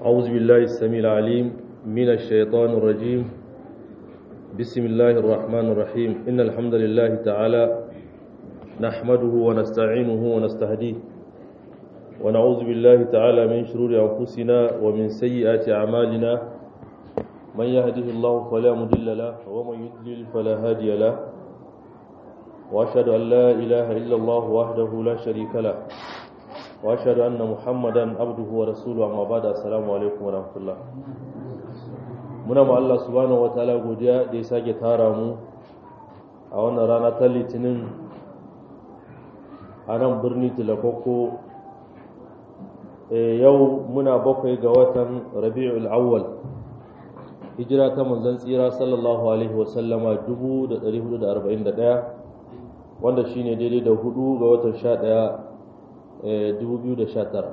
أعوذ بالله السميع العليم من الشيطان الرجيم بسم الله الرحمن الرحيم إن الحمد لله تعالى نحمده ونستعينه ونستهديه ونعوذ بالله تعالى من شرور أنفسنا ومن سيئات أعمالنا من يهده الله فلا مضل له ومن يضلل فلا هادي له وأشهد أن لا إله إلا الله وحده لا شريك له واشهد ان محمدا عبده ورسوله amma bada assalamu alaikum warahmatullah muna ma Allah subhanahu wataala godiya da ya sake tara mu a wannan rana ta litinin a nan birni tilakoko yau muna bakwai ga watan rabi'ul awwal hijira ta manzon tsira sallallahu alaihi wasallama 1441 wanda shine daidai da hudu ga watan 11 2019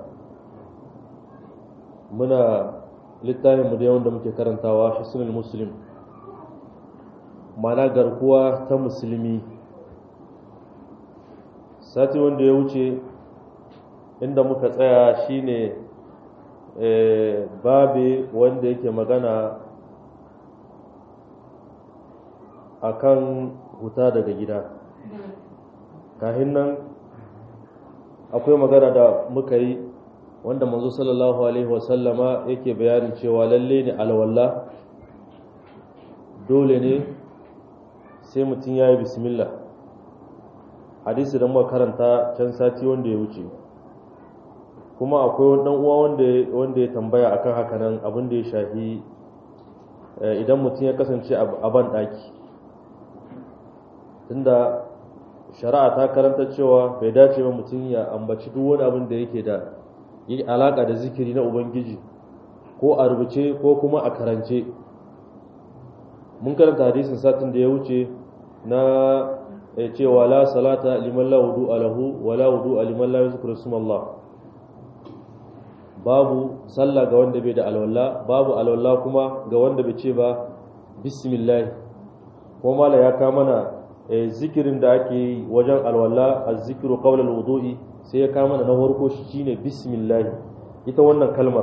muna littafin mu da yawan da muke karantawa hisnul muslim mana garkuwa ta musulmi sati wanda ya wuce inda muka tsaya shine babe wanda yake magana akan huta daga gida kahin nan akwai magana da muka yi wanda manzo sallallahu alaihi wasallama yake bayanin cewa lalle ne alwala dole ne sai mutum ya yi bismillah hadisi da muka karanta can sati wanda ya wuce kuma akwai wani uwa wanda ya tambaya akan haka nan abin da ya shafi idan mutum ya kasance a ban daki tunda shari'a ta karanta cewa bai dace ba mutum ya ambaci duk wani abin da yake da yi alaka da zikiri na ubangiji ko a rubuce ko kuma a karance mun karanta hadisin satin da ya wuce na cewa la salata liman la wudu alahu wa la wudu liman la yuzkuru Allah babu sallah ga wanda bai da alwala babu alwala kuma ga wanda bai ce ba bismillah kuma mala ya ka mana zikirin da ake yi wajen alwala a zikiru kawal wudu'i sai ya kama na farko shi shine bismillah ita wannan kalmar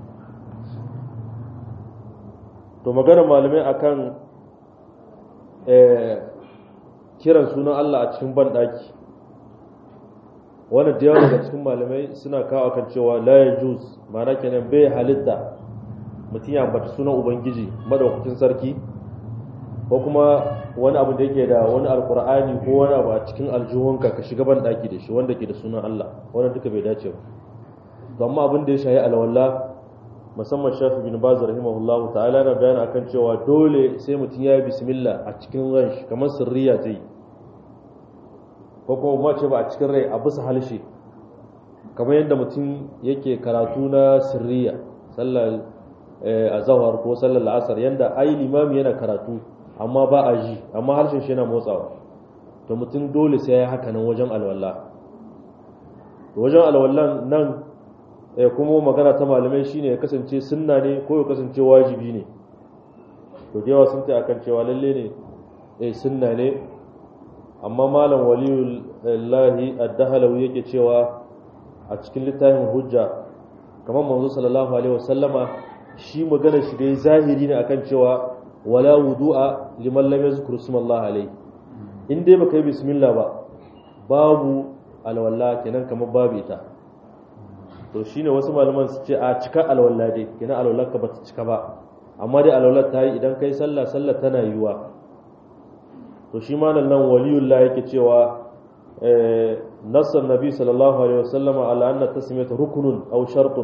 to magana malamai akan kiran sunan Allah a cikin banɗaki wannan da yawa daga cikin malamai suna kawo akan cewa la yajuz ma'ana kenan bai halitta mutum ya ambaci sunan ubangiji madaukakin sarki ko kuma wani abu da yake da wani alkur'ani ko wani abu a cikin aljuhunka ka shiga ban daki da shi wanda ke da sunan Allah wannan duka bai dace ba to amma abin da ya shayi alwala musamman Shafi bin Baz rahimahullahu ta'ala na bayani akan cewa dole sai mutum ya yi bismillah a cikin ran shi kamar sirriya ta yi ko kuma ma ce ba a cikin rai a bisa halshe kamar yadda mutum yake karatu na sirriya sallar azhar ko sallar la'asar yanda ai limami yana karatu amma ba a ji amma harshen shi yana motsawa to mutum dole sai ya haka nan wajen alwala wajen alwallan nan kuma magana ta malamai shine ya kasance sunna ne ko ya kasance wajibi ne to da yawa sun ta akan cewa lalle ne eh sunna ne amma malam waliyullahi ad-dahlawi yake cewa a cikin littafin hujja kamar manzo sallallahu alaihi wasallama shi magana shi dai zahiri ne akan cewa wala wudu'a liman lam yazkur ismallah alayhi in dai baka yi bismillah ba babu alwala kenan kamar babu ita to shine wasu malaman su ce a cika alwala dai kenan alwala ka bata cika ba amma dai alwala ta yi idan kai sallah sallah tana yiwa to shi malam nan waliyullah yake cewa nassan nabi sallallahu alaihi wasallam ala anna tasmiyatu rukunun aw shartun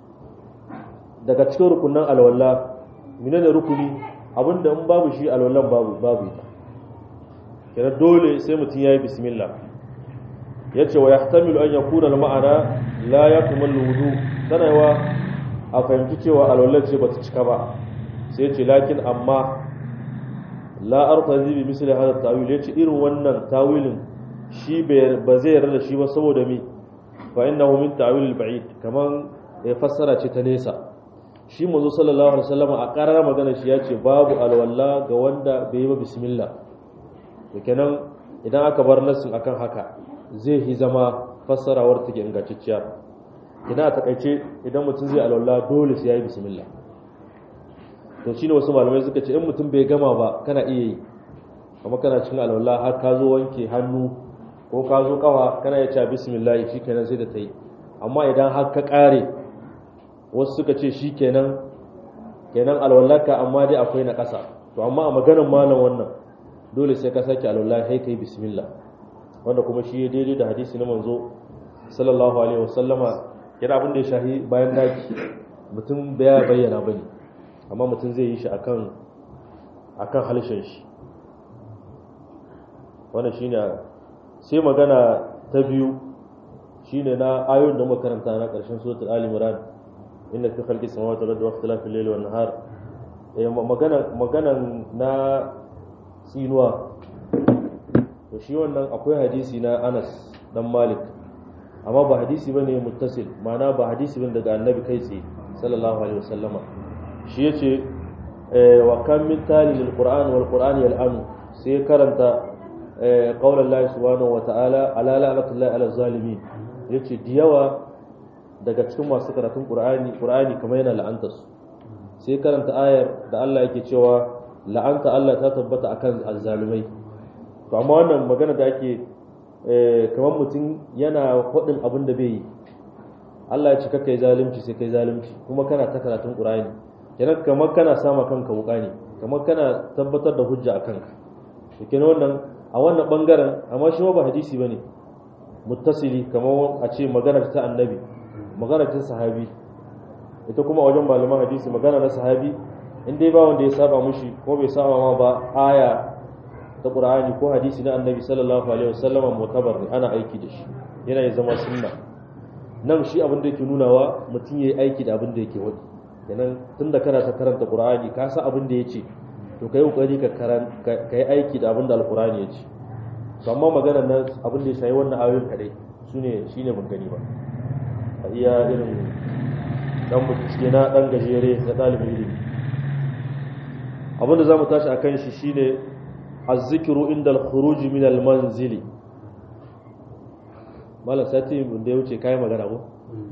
daga cikin rukunan alwala menene rukuni abinda in babu shi alwallan babu babu ita kenan dole sai mutum yayi bismillah yace wa yahtamilu an yakuna al-ma'ana la yakmal wudu sanawa a fahimci cewa alwallan ce bata cika ba sai yace lakin amma la artazi bi misli hada tawil yace irin wannan tawilin shi ba zai yarda da shi ba saboda mi fa innahu min ta'wil al-ba'id kaman ya fassara ce ta nesa shi manzo sallallahu alaihi wasallam a karar magana shi yace babu alwala ga wanda bai yi ba bismillah to kenan idan aka bar nassin akan haka zai yi zama fassarawar take ingantacciya ina a takaice idan mutum zai alwala dole sai yayi bismillah to shine wasu malamai suka ce in mutum bai gama ba kana iya yi amma kana cikin alwala har ka zo wanke hannu ko ka zo kawa kana iya cewa bismillah shikenan sai da ta yi amma idan har ka kare wasu suka ce shikenan kenan alwallaka amma dai akwai na ƙasa to amma a maganar malam wannan dole sai ka sake alwala kai kai bismillah wanda kuma shi daidai da hadisi na manzo sallallahu alaihi wasallama yana abin da ya shahi bayan daki mutum bai bayyana bane amma mutum zai yi shi akan akan halshen shi wannan shine sai magana ta biyu shine na ayoyin da muka karanta na ƙarshen suratul ali imran inna fi khalqi samawati wal ardi wa ikhtilafi al-layli wan nahar eh magana maganan na tsinuwa to shi wannan akwai hadisi na Anas dan Malik amma ba hadisi bane muttasil ma'ana ba hadisi bane daga annabi kai tsaye sallallahu alaihi wasallama shi yace wa kam min tali lil qur'an wal qur'an yal'anu sai karanta qaulan Allah subhanahu wa ta'ala ala la'natullahi ala zalimin yace diyawa daga cikin masu karatun qur'ani qur'ani kamar yana la'anta su sai karanta ayar da Allah yake cewa la'anta Allah ta tabbata akan azzalumai to amma wannan magana da ake kamar mutum yana faɗin abin da bai yi Allah ya ce kai zalunci sai kai zalunci kuma kana ta karatun qur'ani kenan kamar kana sama kanka wuka ne kamar kana tabbatar da hujja a kanka to kenan wannan a wannan bangaren amma shi ba hadisi bane muttasili kamar a ce maganar ta annabi maganar ta sahabi ita kuma wajen malaman hadisi magana na sahabi in dai ba wanda ya saba mushi ko bai saba ma ba aya ta qur'ani ko hadisi na annabi sallallahu alaihi wasallam mutabar ne ana aiki da shi yana ya zama sunna nan shi abin da yake nunawa mutum yayi aiki da abin da yake wadi kenan tunda kana ta karanta qur'ani ka san abin da yace to kai kokari ka karan kai aiki da abin da alqur'ani yace to amma maganar nan abin da ya shayi wannan ayoyin kadai sune shine ban gani ba a iya irin dan bincike na dan gajere na dalibin ilimi abin da zamu tashi akan shi shine az-zikru inda al-khuruj min al-manzili mala sati da ya wuce kai magana ko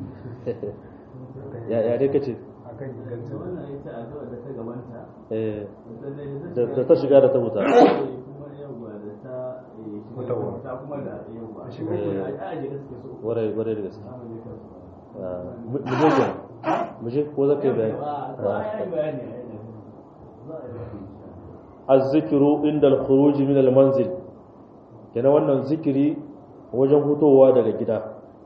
ya ya dai kace akan ingancin wannan ita addu'a da ta gabanta eh da da ta shiga da ta wuta kuma yawa da ta eh, Fitowa. ta kuma da yawa Ta shiga. a aje gaske so warai warai da gaske Zamu je kansu. Ah, mu mu je kenan mu je ko zaka yi bayani Ah, to ai ai bayani ai da za a yi bayani. az-zikru inda al-khuruj min al-manzil kenan wannan zikiri wajen hutowa daga gida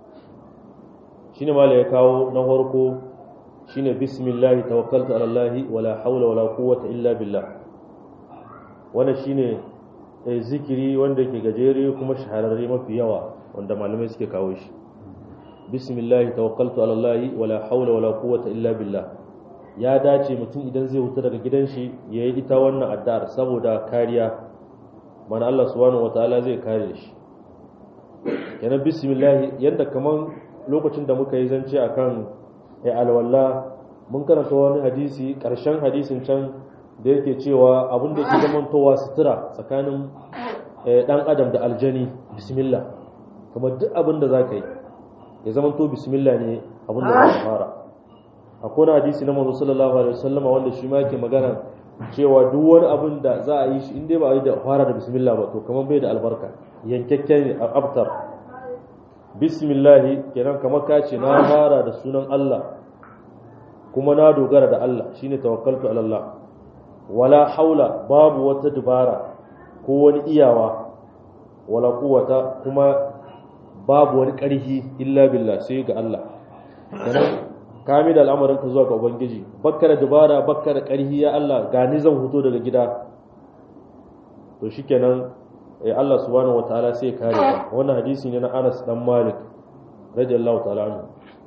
shine mala ya kawo na farko shine bismillah tawakkaltu ala allah wala hawla wala quwwata illa billah wannan shine eh, zikiri wanda ke gajere kuma shahararre mafi yawa wanda malamai suke kawo shi bismillah tawakkaltu ala allah wala hawla wala quwwata illa billah ya dace mutum idan zai huta daga gidan shi ya yi ita wannan addu'ar saboda kariya mana Allah subhanahu wataala zai kare shi yana bismillah yadda kaman lokacin da muka yi zance akan ya alwala mun karanta wani hadisi ƙarshen hadisin can da yake cewa abin da ke zamantowa sutura tsakanin eh, ɗan adam da aljani bismillah kamar duk abin da za ka yi ya zamanto bismillah ne abin da za ka fara akwai wani hadisi na manzo sallallahu alaihi wasallama wanda shi ma yake magana cewa duk wani abin da za a yi shi in dai ba a yi da fara da bismillah ba to kamar bai da albarka yankakken ne a abtar bismillah kenan kamar ka ce na fara da sunan Allah kuma na dogara da Allah shine tawakkaltu ala Allah wala haula babu wata dubara ko wani iyawa wala quwwata kuma babu wani ƙarfi illa billah sai ga Allah kenan kami da al'amarin ka zuwa ga ubangiji bakka da dubara bakka da ƙarfi ya Allah gani zan huto daga gida to shikenan eh Allah subhanahu wataala sai ya kare ka wannan hadisi ne na Anas dan Malik radiyallahu ta'ala anhu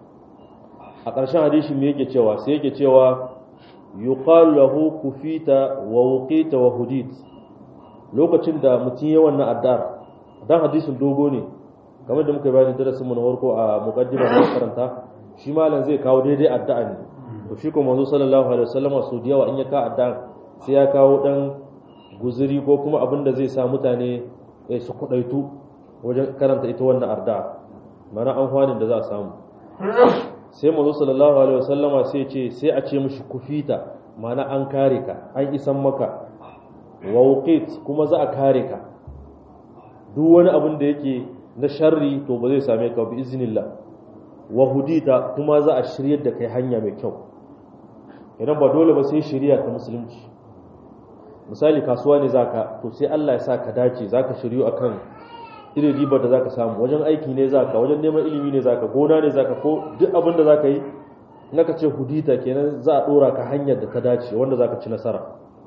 a ƙarshen hadisi me yake cewa sai yake cewa yuqalu lahu kufita wa wuqita wa hudit lokacin da mutum ya wannan addar dan hadisin dogo ne kamar da muka bayani darasin mu na farko a muqaddimar da karanta shi malam zai kawo daidai addu'a ne to shi kuma manzo sallallahu alaihi wasallam su da yawa in ya ka addu'a sai ya kawo dan guzuri ko kuma abin da zai sa mutane eh, su kudaitu wajen karanta ita wannan addu'a mana amfanin da za a samu sai manzo sallallahu alaihi wasallama sai ce sai a ce mishi kufita mana an kare ka an isan maka wauqit kuma za a kare ka duk wani abin da yake na sharri to ba zai same ka bi iznillah wa hudita kuma za a shiryar da kai hanya mai kyau idan ba dole ba sai shiriya ta musulunci misali kasuwa ne zaka to sai Allah ya sa ka dace zaka shiryu akan irin ribar da zaka samu wajen aiki ne zaka wajen neman ilimi ne zaka gona ne zaka ko duk abin da zaka yi in aka ce hudita kenan za a dora ka hanyar da ta dace wanda zaka ci nasara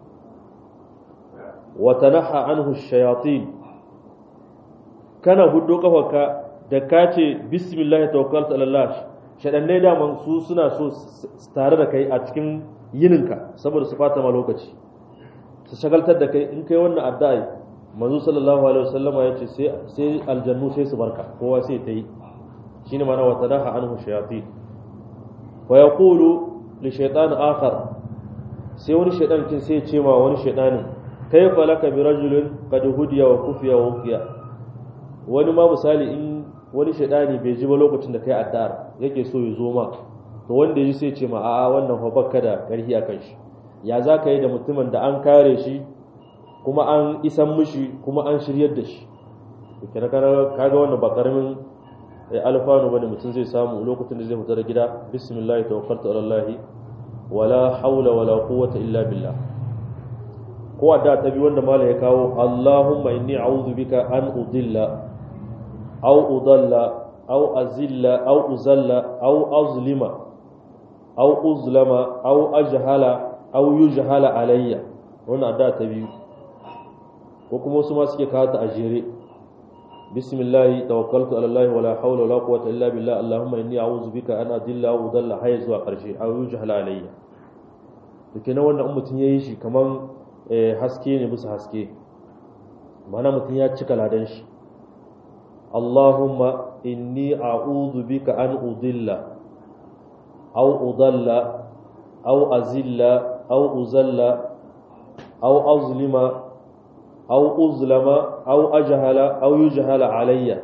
wa tanaha anhu shayatin kana huddo kafarka da ka ce bismillah tawakkaltu ala Allah shadannai daman su suna so tare da kai a cikin yininka saboda su fata ma lokaci su shagaltar da kai in kai wannan addu'a manzo sallallahu alaihi wasallama yace sai sai aljannu sai su barka kowa sai ta yi shine mana wa tadaha anhu shayatin wa yaqulu li shaytan akhar sai wani shaytan kin sai ya ce ma wani shaytanin kayfa laka bi rajulin qad hudiya wa kufiya wa uqiya wani ma misali in wani shaidani bai ji ba lokacin da kai addu'ar yake so ya zo ma to wanda ya ji sai ce ma a'a wannan fa bakka da karhi akan shi ya za ka yi da mutumin da an kare shi kuma an isan mishi kuma an shiryar da shi kira kaga wannan ba karamin alfanu bane mutum zai samu lokacin da zai fita da gida bismillah tawakkaltu ala allah wala haula wala quwwata illa billah ko adda ta bi wanda mala ya kawo allahumma inni a'udhu bika an udilla aw udalla aw azilla aw uzalla aw azlima aw uzlama aw ajhala aw yujhala alayya wannan adda ta biyu ko kuma wasu ma suke kawo ta a jere bismillah tawakkaltu ala allah wala hawla wala quwwata illa billah allahumma inni a'udhu bika an adilla aw udalla hay zuwa karshe aw yujhala alayya to kenan wannan in mutun yayi shi kaman haske ne bisa haske mana mutun ya cika ladan shi allahumma inni a'udhu bika an udilla aw udalla aw azilla aw uzalla aw azlima aw uzlama aw ajhala aw yujhala alayya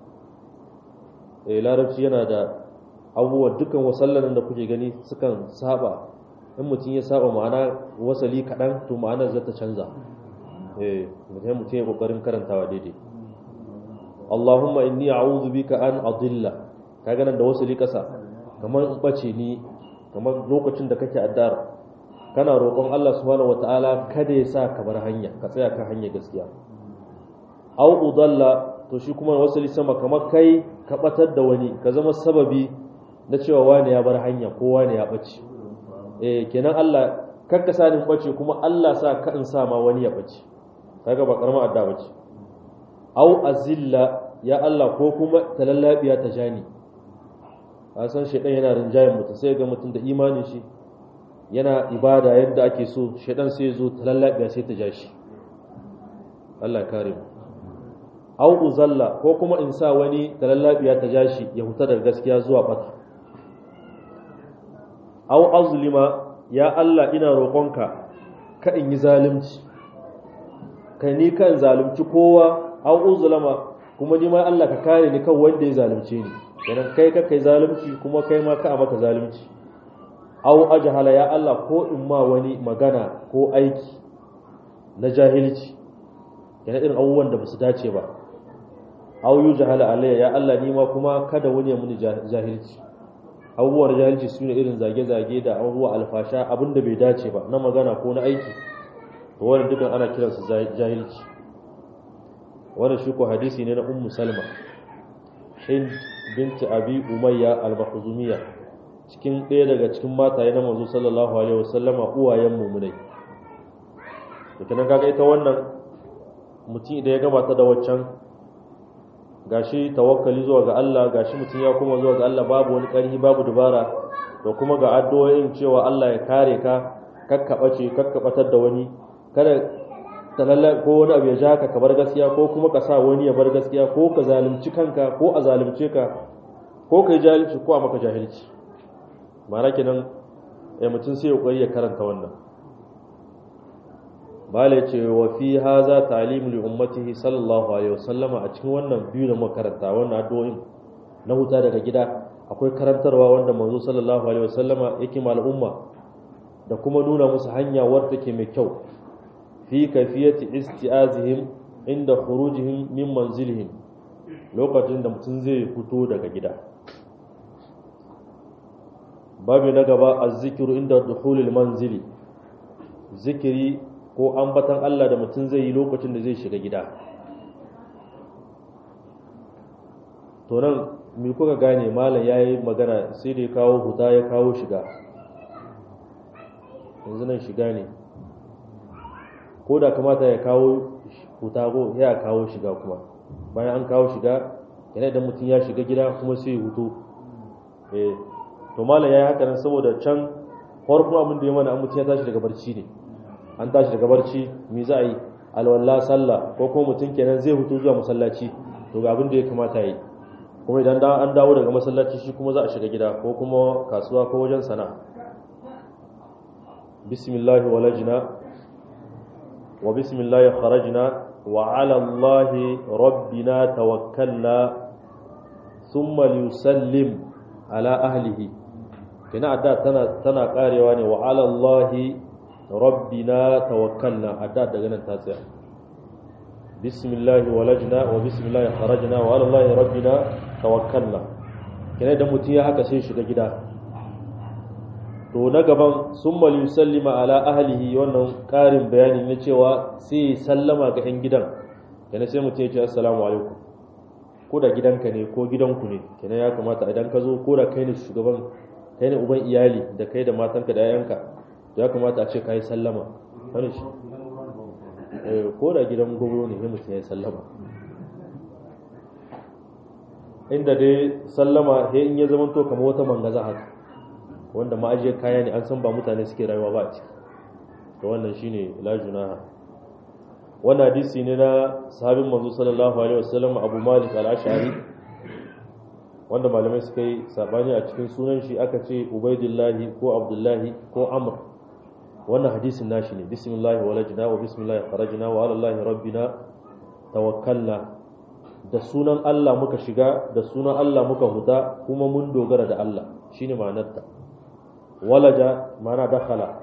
eh larabci yana da abubuwan dukan wasallan da kuke gani sukan saba in mutum ya saba ma'ana wasali kaɗan to ma'anar za ta canza eh mutum mutum ya kokarin karantawa daidai Allahumma inni a'udhu bika an adilla kaga nan da wasali kasa kamar in bace ni kamar lokacin da kake addar kana roƙon Allah subhanahu wataala kada ya sa ka bar hanya ka tsaya kan hanya gaskiya au udalla to shi kuma wasali sama kamar kai ka batar da wani ka zama sababi na cewa wani ya bar hanya ko wani ya bace eh kenan Allah kakka sa ni bace kuma Allah sa ka in sa ma wani ya bace kaga ba karamar adda bace au azilla ya Allah ko kuma talallabiya ta jani a san shedan yana rinjayen mutum sai ga mutum da imanin shi yana ibada yadda ake so shedan sai ya zo talallabiya sai ta ja shi Allah kare mu au uzalla ko kuma in sa wani talallabiya ta ja shi ya huta daga gaskiya zuwa bata au azlima ya Allah ina roƙonka ka in yi zalunci kai ni kan zalunci kowa au uzlama kuma ni ma Allah ka kare ni kan wanda ya zalunce ni idan kai ka kai zalunci kuma kai ma ka a maka zalunci au ajhala ya Allah ko in ma wani magana ko aiki na jahilci yana irin abubuwan da basu dace ba au yujhala alayya ya Allah ni ma kuma kada wani ya muni jahilci abubuwan jahilci su ne irin zage-zage da abubuwa alfasha abinda bai dace ba na magana ko na aiki to wannan dukan ana kiransu jahilci wannan shi ko hadisi ne na ummu salma hind binti abi umayya al-makhzumiyya cikin ɗaya daga cikin mataye na manzo sallallahu alaihi wasallama uwayen mu'minai to kenan kaga ita wannan mutum idan ya gabata da waccan gashi tawakkali zuwa ga Allah gashi mutum ya kuma zuwa ga Allah babu wani ƙarfi babu dubara da kuma ga addu'o'in cewa Allah ya kare ka kakkabace kakkabatar da wani kada talalla ko wani abu ya ja ka ka bar gaskiya ko kuma ka sa wani ya bar gaskiya ko ka zalunci kanka ko a zalunce ka ko kai jahilci ko a maka jahilci ma'ana kenan eh mutum sai ya ya karanta wannan bala ce wa fi haza ta'lim li ummatihi sallallahu alaihi wasallama a cikin wannan biyu da muka karanta wannan addu'o'in na huta daga gida akwai karantarwa wanda manzo sallallahu alaihi wasallama yake ma al'umma da kuma nuna musu hanya wadda take mai kyau fi kafiyati isti'azihim inda khurujihim min manzilihim lokacin da mutum zai fito daga gida babu na gaba azzikiru inda dukhulil manzili zikiri ko ambatan Allah da mutum zai yi lokacin da zai shiga gida to nan me kuka gane malam yayi magana sai da ya kawo huta ya kawo shiga yanzu nan shiga ne ko da kamata ya kawo huta ko ya kawo shiga kuma bayan an kawo shiga yana idan mutum ya shiga gida kuma sai ya hutu eh to malam yayi haka nan saboda can farkon abin da ya mana an mutum ya tashi daga barci ne an tashi daga barci me za a yi alwala sallah ko kuma mutum kenan zai hutu zuwa masallaci to ga abin da ya kamata yi kuma idan an dawo daga masallaci shi kuma za a shiga gida ko kuma kasuwa ko wajen sana'a bismillah walajna wa bismillah kharajna wa ala allah rabbina tawakkalna thumma liyusallim ala ahlihi kina adda tana tana karewa ne wa ala allah rabbina tawakkalna adda daga nan ta tsaya bismillah walajna wa bismillah kharajna wa ala allah rabbina tawakkalna kina da mutum ya haka sai shiga gida to na gaban summa yusallima ala ahlihi wannan karin bayani ne cewa sai sallama ga yan gidan kina sai mutum ya ce assalamu alaikum ko da gidanka ne ko gidanku ne kina ya kamata idan ka zo ko da kai ne shugaban kai ne uban iyali da kai da matanka da yayanka ya kamata a ce ka yi sallama wani shi ko da gidan gwamno ne mutum ya yi sallama inda dai sallama he in ya zama to kamar wata mangaza haka wanda ma'ajiyar kaya ne an san ba mutane suke rayuwa ba a ciki to wannan shine la junaha wannan hadisi ne na sahabin manzo sallallahu alaihi wasallam Abu Malik al-Ash'ari wanda malamai suka yi sabani a cikin sunan shi aka ce Ubaidillahi ko Abdullahi ko Amr wannan hadisin nashi ne bismillah walajna wa bismillah kharajna wa ala allahi rabbina tawakkalna da sunan Allah muka shiga da sunan Allah muka huta kuma mun dogara da Allah shine ma'anarta walaja ma'ana dakhala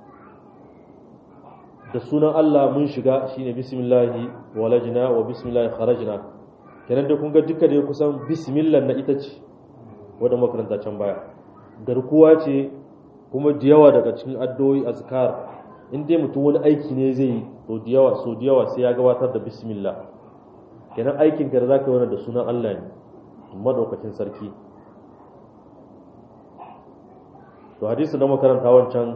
da sunan Allah mun shiga shine bismillahi walajna wa bismillahi kharajna kenan da kun ga duka da kusan bismillah na ita ce wanda makaranta can baya garkuwa ce kuma da yawa daga cikin addu'o'i azkar in dai mutum wani aiki ne zai yi to da yawa so da yawa sai ya gabatar da bismillah kenan aikin ka da zaka yi da sunan Allah ne madaukakin sarki to hadisi da makaranta wancan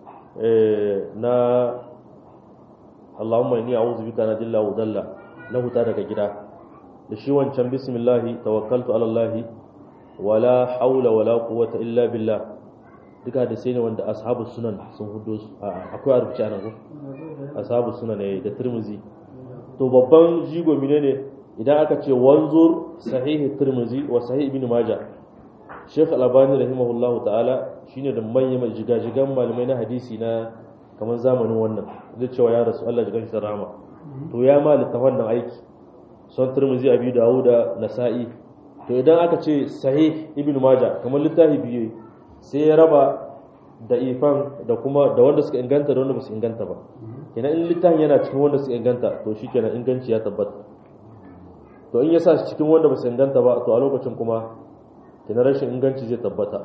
na Allahumma inni a'udhu bika na dilla wa dalla na huta daga gida da shi wancan bismillah tawakkaltu ala Allah wala haula wala quwwata illa billah duka da sai ne wanda ashabu sunan sun hudo su akwai a rubuce anan ko ashabu sunan ne da tirmizi to babban jigo ne idan aka ce wanzur sahih tirmizi wa sahih ibn majah Sheikh Al-Albani rahimahullah ta'ala shine da manyan jigajigan malamai na hadisi na kamar zamanin wannan da cewa ya rasu Allah jigan shi rama to ya ma littafan nan aiki son tirmizi abi dawuda nasa'i to idan aka ce sahih ibn majah kamar littafi biyu sai ya raba da ifan da kuma da wanda suka inganta da wanda ba su inganta ba kenan in littafin yana cikin wanda suka inganta to shi kenan inganci ya tabbata to in ya sa cikin wanda ba su inganta ba to a lokacin kuma kenan rashin inganci zai tabbata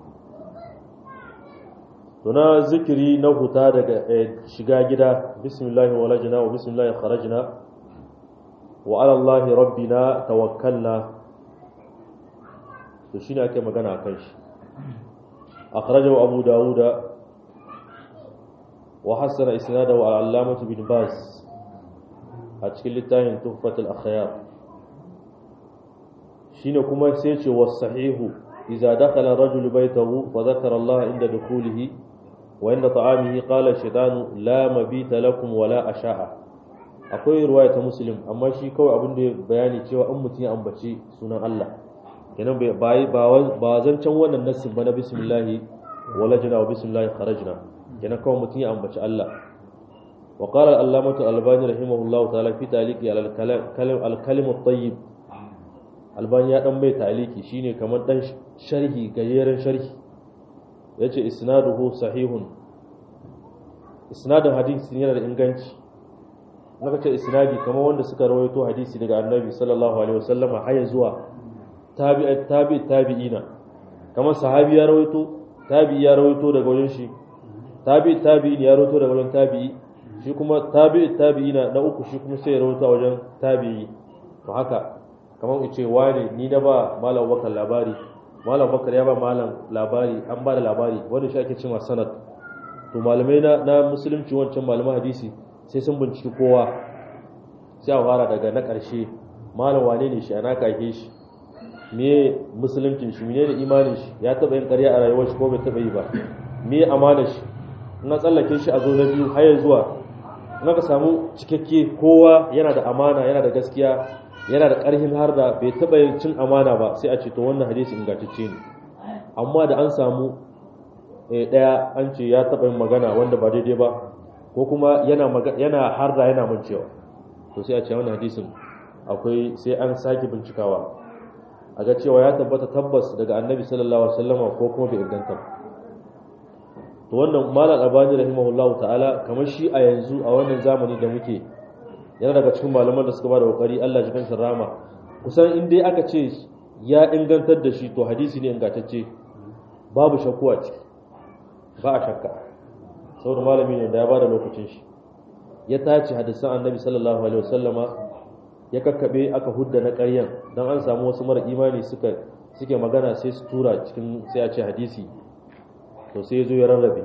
to na zikiri na huta daga shiga gida bismillah walajna wa bismillah kharajna wa ala allahi rabbina tawakkalna to shine ake magana akan shi أخرجه أبو داود وحسن إسناده العلامة بن باز أتكل التاهن تحفة الأخيار شين كما سيتش والصحيح إذا دخل الرجل بيته فذكر الله عند دخوله وعند طعامه قال الشيطان لا مبيت لكم ولا أشاء akwai ruwaya ta muslim amma shi kawai abin da bayani cewa an mutum ya ambaci sunan Allah kenan ba ba zancen wannan nassin ba na bismillahi walajna wa bismillahi kharajna kenan kawai mutum ya ambaci Allah wa qala al-allamatu al-albani rahimahullahu ta'ala fi taliqi al-kalim al-kalim at-tayyib albani ya dan mai taliki shine kamar dan sharhi gajeren sharhi yace isnaduhu sahihun isnadin hadisi yana da inganci naka ce isnadi kamar wanda suka rawaito hadisi daga annabi sallallahu alaihi wasallam har zuwa tabi'i tabi'i tabi'ina kamar sahabi ya rawaito tabi'i ya rawaito daga wajen shi tabi'i tabi'in ya rawaito daga wajen tabi'i shi kuma tabi'i tabi'ina na uku shi kuma sai ya rawaito a wajen tabi'i to haka kamar in ce wane ni na ba malam bakar labari malam bakar ya ba malam labari an ba da labari wanda shi ake cewa sanad to malamai na, na musulunci wancan malaman hadisi sai sun binciki kowa sai a fara daga na ƙarshe malam wane ne shi ana kake shi me musuluncin shi ne imanin shi ya taɓa yin ƙarya a rayuwar shi ko bai taɓa yi ba me amana shi in tsallake shi a zo na biyu har zuwa in aka samu cikakke kowa yana da amana yana da gaskiya yana da ƙarfin har da bai taɓa yin cin amana ba sai a ce to wannan hadisi ingantacce ne amma da an samu ɗaya an ce ya taɓa yin magana wanda ba daidai ba ko kuma yana yana har da yana mancewa to sai a ce wannan hadisin akwai sai an sake bincikawa a ga cewa ya tabbata tabbas daga annabi sallallahu alaihi wasallama ko kuma bai inganta ba to wannan malam albani rahimahullahu ta'ala kamar shi a yanzu a wannan zamani da muke yana daga cikin malaman da suka ba da kokari Allah ji kansa rama kusan in dai aka ce ya ingantar da shi to hadisi ne ingantacce babu shakku a ciki ba a shakka saboda malami ne da ya bada lokacin shi ya tace hadisan annabi sallallahu alaihi wasallama ya kakkabe aka hudda na ƙaryan dan an samu wasu mara imani suka suke magana sai su tura cikin sai a ce hadisi to sai ya zo ya rarrabe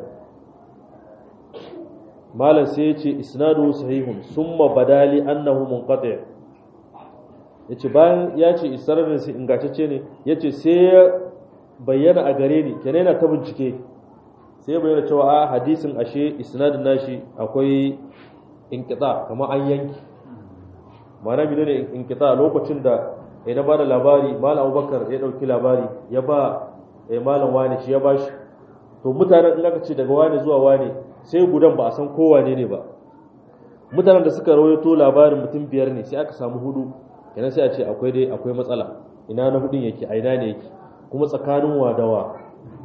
malam sai ya ce isnadu sahihun summa badali annahu munqati yace bayan ya ce isnadin sai ingantacce ne yace sai ya bayyana a gare ni kenan yana ta bincike sai ya bayyana cewa a hadisin ashe isnadin nashi akwai inqita kamar an yanki ma'ana bi ne inqita lokacin da ya ba da labari malam Abubakar ya dauki labari ya ba malam wani shi ya bashi to mutanen in aka ce daga wane zuwa wane sai gudan ba a san kowane ne ba mutanen da suka rawaito labarin mutum biyar ne sai aka samu hudu kenan sai a ce akwai dai akwai matsala ina na hudun yake a ina ne yake kuma tsakanin wadawa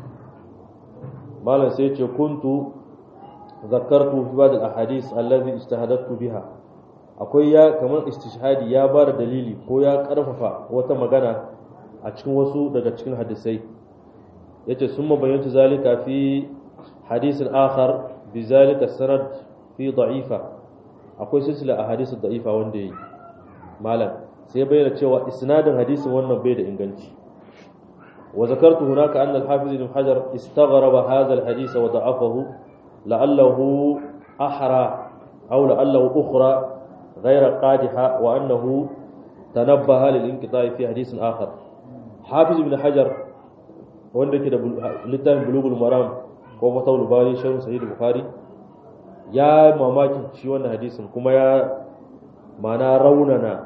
malam sai ce kuntu zakartu fi ba'd al-ahadith allazi ijtahadtu biha akwai ya kamar istishhadi ya ba da dalili ko ya karfafa wata magana a cikin wasu daga cikin hadisai yace summa bayyanta zalika fi hadisin akhar bi zalika sanad fi da'ifa akwai silsila a hadisin da'ifa wanda yi malam sai bayyana cewa isnadin hadisin wannan bai da inganci wa zakartu hunaka anna al-hafiz ibn hajar istaghraba hadha al-hadith wa da'afahu la'allahu ahra aw la'allahu ukhra غير قادحة وأنه تنبه للانقطاع في حديث آخر حافظ ابن حجر wanda ke da littafin bulugul maram ko fatawul bari sharh sahih bukhari ya mamakin shi wannan hadisin kuma ya mana raunana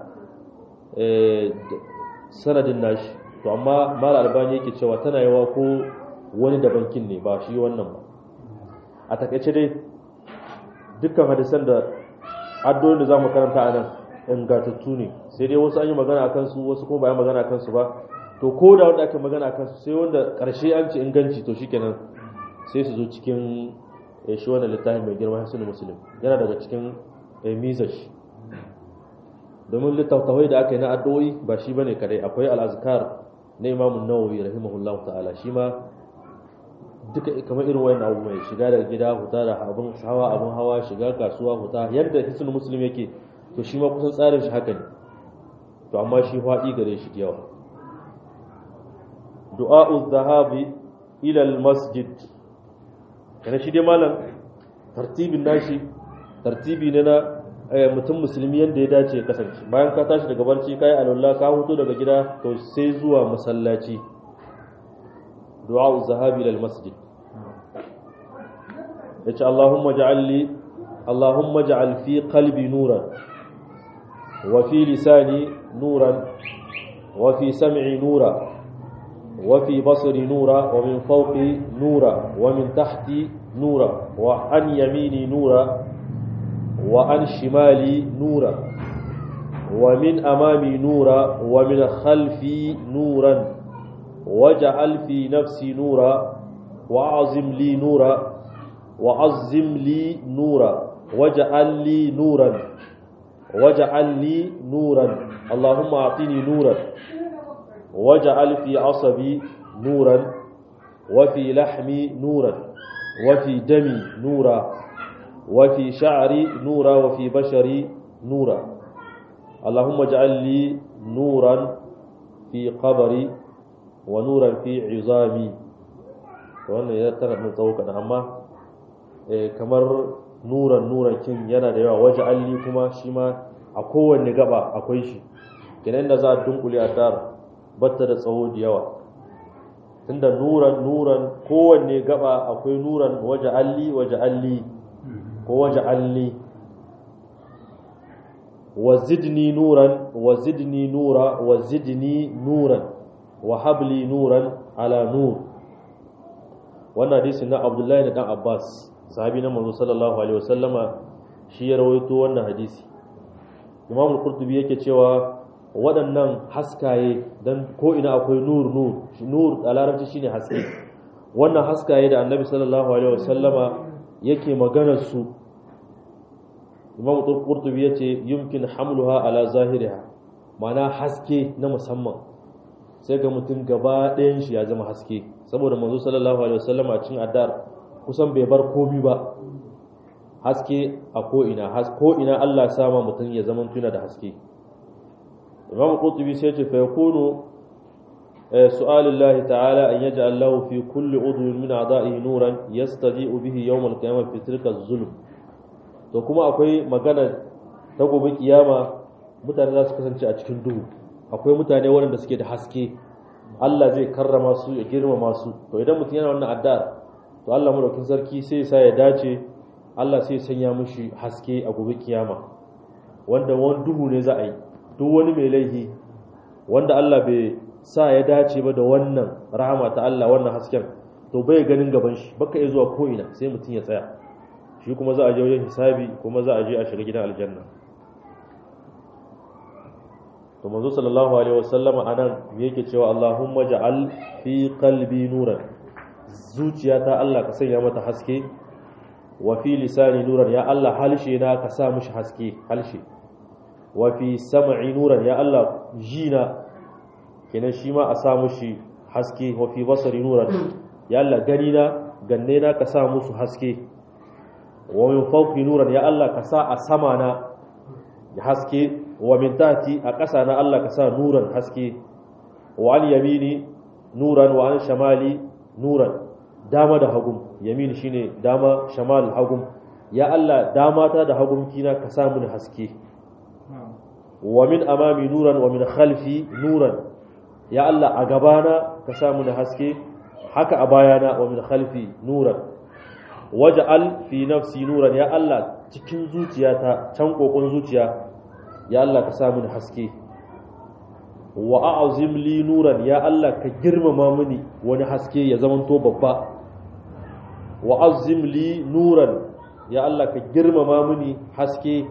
sanadin nashi to amma mal albani yake cewa tana yawa ko wani da bankin ne ba shi wannan ba a takaice dai dukkan hadisan da addu'o'in da zamu karanta a nan ingantattu ne sai dai wasu an yi magana akan su wasu kuma ba yi magana akan su ba to ko da wanda aka magana akan su sai wanda karshe an ce inganci to shikenan sai su zo cikin shi wannan littafin mai girma hasan muslim yana daga cikin mizash domin littattafai da aka yi na addu'o'i ba shi bane kadai akwai al-azkar na Imam Nawawi rahimahullahu ta'ala shi ma duka kamar irin wayan abu mai shiga daga gida huta da abin hawa abin hawa shiga kasuwa huta yadda hisul muslim yake to shi ma kusan tsarin shi haka ne to amma shi faɗi gare shi yawa du'a'u dhahabi ila al-masjid kana shi dai malam tartibin nashi tartibi ne na mutum musulmi yadda ya dace ya kasance bayan ka tashi daga barci kai alwala ka huto daga gida to sai zuwa masallaci du'a'u dhahabi ila al-masjid yace Allahumma ja'al li Allahumma ja'al fi qalbi nuran wa fi lisani nuran wa fi sam'i nura wa fi basri nura wa min fawqi nura wa min tahti nura wa an yamini nura wa an shimali nura ومن أمامي نورا ومن خلفي نورا واجعل في نفسي نورا وأعظم لي نورا وعظم لي نورا واجعل لي نورا واجعل لي نورا اللهم أعطني نورا واجعل في عصبي نورا وفي لحمي نورا وفي دمي نورا وفي شعري نورا وفي بشري نورا اللهم اجعل لي نورا في قبري ونورا في عظامي wannan ya tana da tsawo kaɗan amma kamar nuran nuran kin yana da yawa waje alli kuma shi ma a kowanne gaba akwai shi kenan da za a dunkule a dar batta da tsawo da yawa tunda nuran nuran kowanne gaba akwai nuran waje alli waje alli ko waje alli wa zidni nuran wa zidni nura wa zidni nuran wa habli nuran ala nur wannan hadisi na abdullahi da dan abbas sahabi na manzo sallallahu alaihi wasallama shi ya rawaito wannan hadisi imam al-qurtubi yake cewa waɗannan haskaye dan ko ina akwai nur nur nur a larabci shine haske wannan haskaye da annabi sallallahu alaihi wasallama yake maganar su imam al-qurtubi yace yumkin hamluha ala zahiriha ma'ana haske na musamman sai ga mutum gaba ɗayan shi ya zama haske saboda manzo sallallahu alaihi wasallam a cikin addar kusan bai bar komi ba haske a ko ina ko ina Allah ya sama mutum ya zama tuna da haske Imam Qurtubi sai ce fa yakunu su'alullahi ta'ala an yaj'al lahu fi kulli udwin min a'da'ihi nuran yastadi'u bihi yawm al-qiyamah fi tilka az-zulm to kuma akwai magana ta gobe kiyama mutane za su kasance a cikin duhu akwai mutane waɗanda suke da haske Allah zai karrama su ya girmama su to idan mutum yana wannan addu'ar to Allah madaukin sarki sai ya sa ya dace Allah sai ya sanya mishi haske a gobe kiyama wanda wani duhu ne za a yi duk wani mai laifi wanda Allah bai sa ya dace ba da wannan rahama ta Allah wannan hasken to bai ganin gaban shi baka iya zuwa ko ina sai mutum ya tsaya shi kuma za a je wajen hisabi kuma za a je a shiga gidan aljanna to manzo sallallahu alaihi wasallam anan yake cewa Allahumma ja'al fi qalbi nuran zuciyata Allah ka sanya mata haske wa fi lisani nuran ya Allah halshe na ka sa mishi haske halshe wa fi sam'i nuran ya Allah jina kenan shi ma a sa mishi haske wa fi basari nuran ya Allah gani na ganne na ka sa musu haske wa min fawqi nuran ya Allah ka sa a sama na haske wa min tahti a ƙasa na Allah ka sa nuran haske wa an yamini nuran wa an shamali nuran dama da hagum yamin shine dama shamal hagum ya Allah dama ta da hagum kina ka sa mini haske wa min amami nuran wa min khalfi nuran ya Allah a gabana ka sa mini haske haka a bayana wa min khalfi nuran waj'al fi nafsi nuran ya Allah cikin zuciyata can kokon zuciya ya Allah ka sa mini haske wa a'zim li nuran ya Allah ka girmama mini wani haske ya zamanto babba wa azim li nuran ya Allah ka girmama mini haske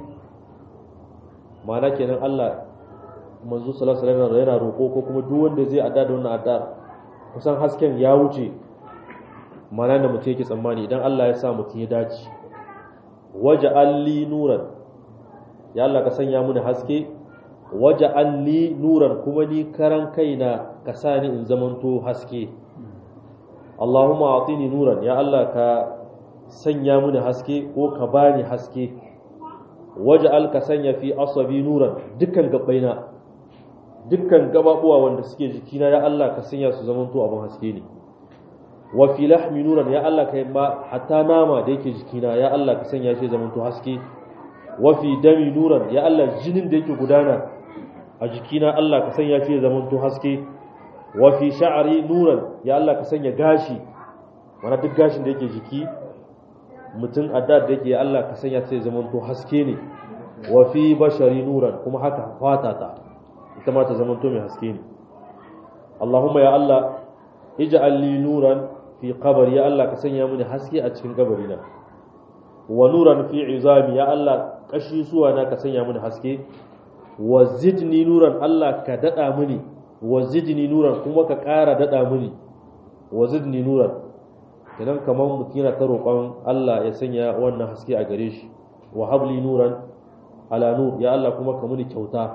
mana kenan Allah manzo sallallahu alaihi wasallam yana roko ko kuma duk wanda zai adda da wannan adda kusan hasken ya wuce mana da mutum yake tsammani idan Allah ya sa mutum ya dace waja'al li nuran ya Allah ka sanya mini haske waja'al li nuran kuma ni karan kaina ka sa ni in zamanto haske Allahumma atini nuran ya Allah ka sanya mini haske ko ka bani haske waja'al ka sanya fi asabi nuran dukkan gabaina dukkan gababuwa wanda suke jikina ya Allah ka sanya su zamanto abin haske ne wa fi lahmi nuran ya Allah ka ma hatta nama da yake jikina ya Allah ka sanya shi zamanto haske wa fi dami nuran ya Allah jinin da yake gudana a jikina Allah ka sanya shi zamanto haske wa fi sha'ri nuran ya Allah ka sanya gashi wani duk gashin da yake jiki mutum adda da yake ya Allah ka sanya sai zamanto haske ne wa fi bashari nuran kuma haka fata ta ita ma ta zamanto mai haske ne Allahumma ya Allah ij'al li nuran fi qabri ya Allah ka sanya mini haske a cikin kabarina wa nuran fi izami ya Allah kashi suwa na ka sanya mini haske wa zidni nuran Allah ka dada mini wa zidni nuran kuma ka ƙara dada mini wa zidni nuran idan kamar mutum yana ta roƙon Allah ya sanya wannan haske a gare shi wa habli nuran ala nur ya Allah kuma ka muni kyauta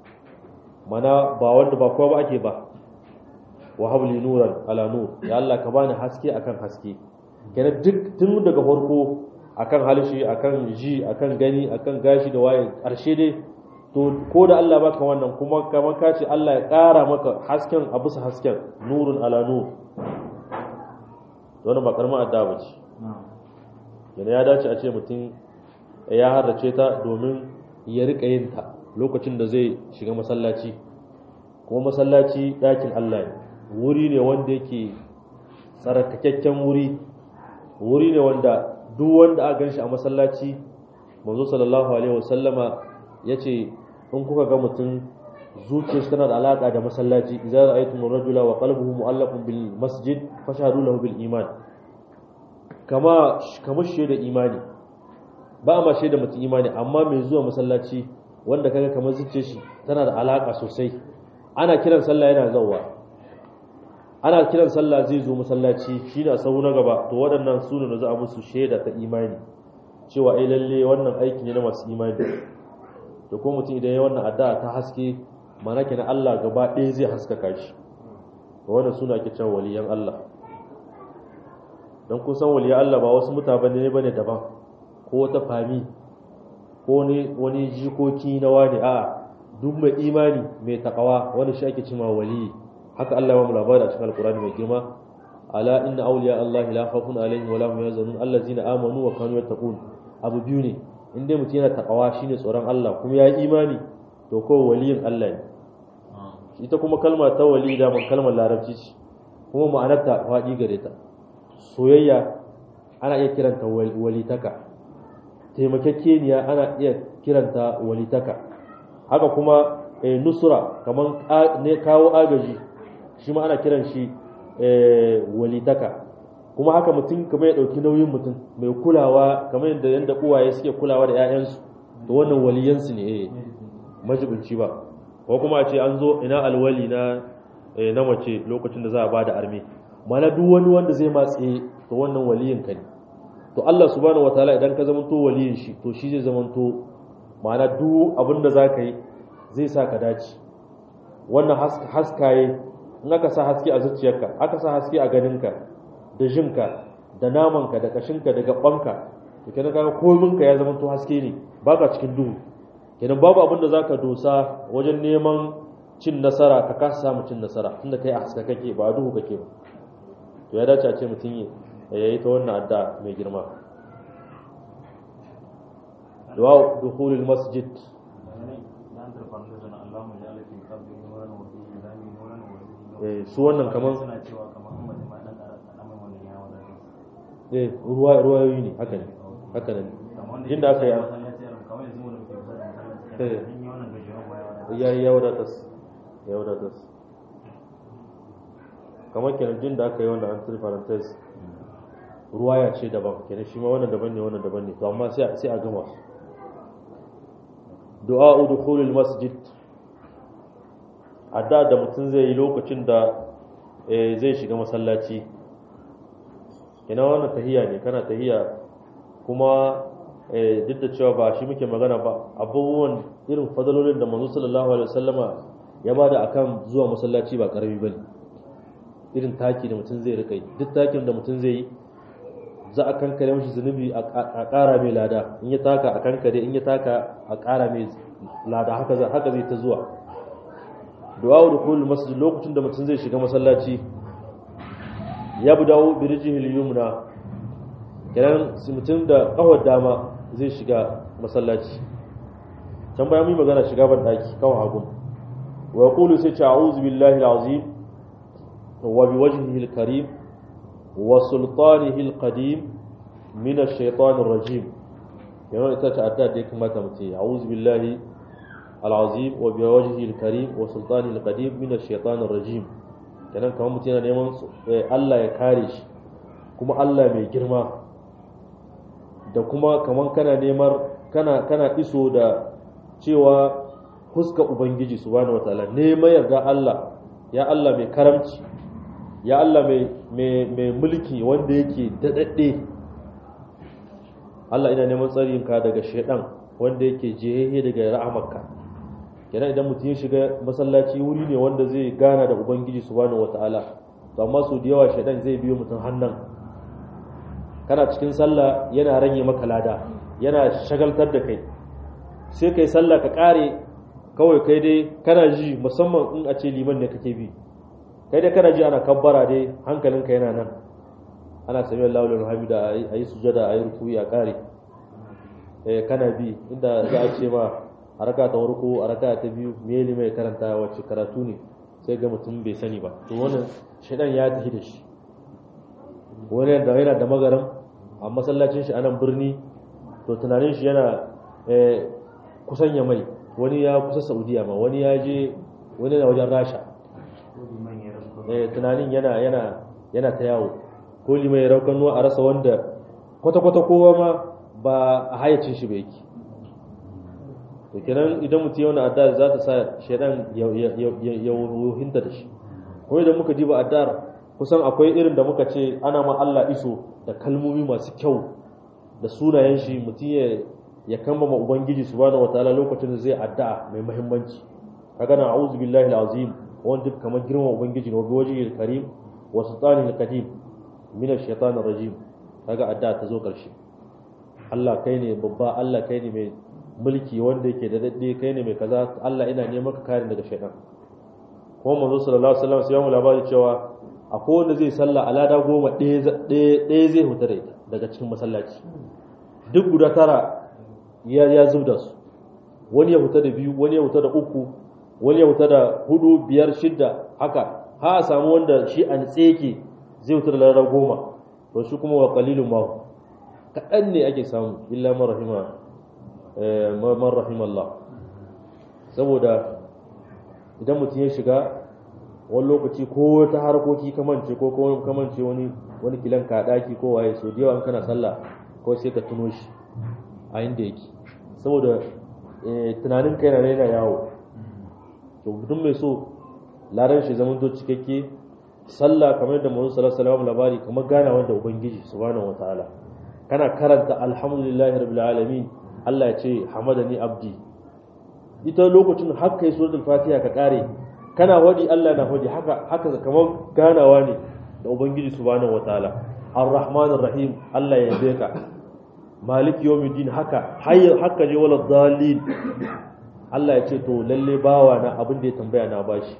mana ba wanda ba kowa ba ake ba wa habli nuran ala nur ya Allah ka bani haske akan haske kenan duk tun daga farko akan halishi akan ji akan gani akan gashi da waye karshe dai to ko da Allah baka wannan kuma kamar ka ce Allah ya ƙara maka hasken a bisa hasken nurun ala nur wannan ba karamin adda ba ce yana ya dace a ce mutum ya harrace ta domin ya rika yin ta lokacin da zai shiga masallaci kuma masallaci ɗakin Allah ne wuri ne wanda yake tsarkakakken wuri wuri ne wanda duk wanda aka ganshi a masallaci manzo sallallahu alaihi wasallama yace in kuka ga mutum zuciyarsa tana da alaka da masallaci idza ra'aytum ar-rajula wa qalbuhu mu'allaqun bil masjid fashhadu lahu bil iman kama kamar shaida imani ba a ma shaida mutum imani amma mai zuwa masallaci wanda kaga kamar zuciyar shi tana da alaka sosai ana kiran sallah yana zawwa ana kiran sallah zai zo masallaci shine a sahu na gaba to waɗannan su ne da za a musu shaida ta imani cewa ai lalle wannan aiki ne na masu imani to ko mutum idan ya wannan addu'a ta haske mana kenan Allah gaba ɗaya zai haskaka shi to wannan suna ake cewa waliyan Allah dan kun san waliyan Allah ba wasu mutane ne bane daban ko wata fami ko ne wani jikoki na wani a duk mai imani mai takawa wani shi ake cewa waliyi haka Allah ya mu labari a cikin alkurani mai girma ala inna awliya Allah la khawfun alaihim wa la hum yahzanun allazina amanu wa kanu yattaqun abu biyu ne in dai mutum yana takawa shine tsoron Allah kuma ya yi imani to ko waliyin Allah ne ita kuma kalma ta wali da man kalmar larabci ce kuma ma'anarta faɗi gare ta soyayya ana iya kiranta walitaka taimakekeniya ana iya kiranta walitaka haka kuma nusura kamar ne kawo agaji shi ma ana kiran shi walitaka kuma haka mutum kamar ya ɗauki nauyin mutum mai kulawa kamar yadda yadda uwaye suke kulawa da 'ya'yansu to wannan waliyansu ne eh majibinci ba ko kuma a ce an zo ina alwali na na mace lokacin da za a bada arme mana duk wani wanda zai matse to wannan waliyin ka ne to Allah subhanahu wataala idan ka zama to waliyin shi to shi zai zama to ma'ana duk abin da zaka yi zai sa ka dace wannan haskaye in aka sa haske a zuciyarka aka sa haske a ganinka da jinka da namanka da kashinka da gabanka to kenan kaga kominka ya zama to haske ne baka cikin duhu kenan babu abin da zaka dosa wajen neman cin nasara ka kasa samu cin nasara tunda kai a haska kake ba a duhu kake ba to ya dace a ce mutum ya yi ta wannan adda mai girma du'a dukhulul masjid su wannan kamar eh ruwa ruwayoyi ne haka ne haka ne inda aka yi ya ya wadatas ya wadatas kamar kenan jin da aka yi wanda an tiri parenthesis ruwaya ce daban kenan shi ma wannan daban ne wannan daban ne to amma sai sai a gama du'a dukhulul masjid adda da mutum zai yi lokacin da zai shiga masallaci ina wannan tahiya ne kana tahiya kuma duk da cewa ba shi muke magana ba abubuwan irin fadalolin da manzo sallallahu alaihi wasallama ya bada akan zuwa masallaci ba karami bane irin taki da mutum zai rika yi duk takin da mutum zai yi za a kankare mashi zunubi a ƙara mai lada in ya taka a kankare in ya taka a ƙara mai lada haka zai ta zuwa du'a da kullu masjid lokacin da mutum zai shiga masallaci ya bu dawo bi rijihil yumna kenan mutum da kawar dama zai shiga masallaci can bayan mu magana shiga ban daki kawai hagun wa yaqulu sai ce a'udhu billahi al-azim wa bi wajhihi al-karim wa sultanihi al-qadim min ash-shaytanir rajim yana ita ta adda da ya kamata mutum a'udhu billahi العظيم وبوجهه الكريم وسلطانه القديم من الشيطان الرجيم kenan kamar mutum yana neman Allah ya kare shi kuma Allah mai girma da kuma kamar kana neman kana kana iso da cewa huska ubangiji subhanahu wataala neman yarda Allah ya Allah mai karamci ya Allah mai mulki wanda yake daɗaɗɗe Allah ina neman tsarinka daga shaidan wanda yake jehe daga rahamarka kenan idan mutum ya shiga masallaci wuri ne wanda zai gana da ubangiji subhanahu wataala to amma su da yawa shaidan zai biyo mutum hannan kana cikin sallah yana rage maka lada yana shagaltar da kai sai kai sallah ka kare kawai kai dai kana ji musamman in a ce liman ne kake bi kai dai kana ji ana kabbara dai hankalinka yana nan ana sami Allah lillahi hamida a yi sujada a yi rukuyi a kare eh kana bi inda za a ce ma a raka ta warko a raka ta biyu me ne mai karanta wacce karatu ne sai ga mutum bai sani ba to wannan shaidan ya tafi da shi wani da yana da magaram a masallacin shi a nan birni to tunanin shi yana kusan ya mai wani ya kusa saudiya ma wani ya je wani na wajen rasha tunanin yana yana yana ta yawo ko limai raukan a rasa wanda kwata-kwata kowa ma ba a hayacin shi bai yake to kenan idan mutum yau na adda za ta sa shaidan ya wuhinta da shi ko idan muka diba addar kusan akwai irin da muka ce ana ma Allah iso da kalmomi masu kyau da sunayen shi mutum ya ya kambama ubangiji subhanahu wataala lokacin da zai addu'a mai muhimmanci kaga na a'udhu billahi alazim wanda kamar girman ubangiji ne wajen karim wa sultanil qadim min ash-shaytanir rajim kaga addu'a ta zo karshe Allah kai ne babba Allah kai ne mai mulki wanda yake da dadde kai ne mai kaza Allah ina neman ka kare daga shaytan kuma manzo sallallahu alaihi wasallam sai mu labari cewa akwai wanda zai salla alada goma ɗaya zai huta da ita daga cikin masallaci duk guda tara ya ya zubda su wani ya huta da biyu wani ya huta da uku wani ya huta da hudu biyar shidda haka ha a samu wanda shi an tseke zai huta da lara goma to shi kuma wa qalilun ma kaɗan ne ake samu illa man rahima man rahima Allah saboda idan mutum ya shiga wani lokaci ko ta harkoki kamance ko kamance wani wani kilan ka daki ko waye so da yawa kana sallah ko sai ka tuno shi a inda yake saboda tunanin kai na yana yawo to mutum mai so laran shi zaman to cikakke sallah kamar da manzo sallallahu alaihi wasallam labari kamar gana wanda ubangiji subhanahu wataala kana karanta alhamdulillahi rabbil alamin Allah ya ce hamadani abdi ita lokacin har kai suratul fatiha ka kare kana wadi Allah na wadi haka haka kamar ganawa ne da ubangiji subhanahu wataala arrahmanir rahim Allah ya yabe ka malik yawmiddin haka hayya haka je wala dalil Allah ya ce to lalle bawa na abin da ya tambaya na bashi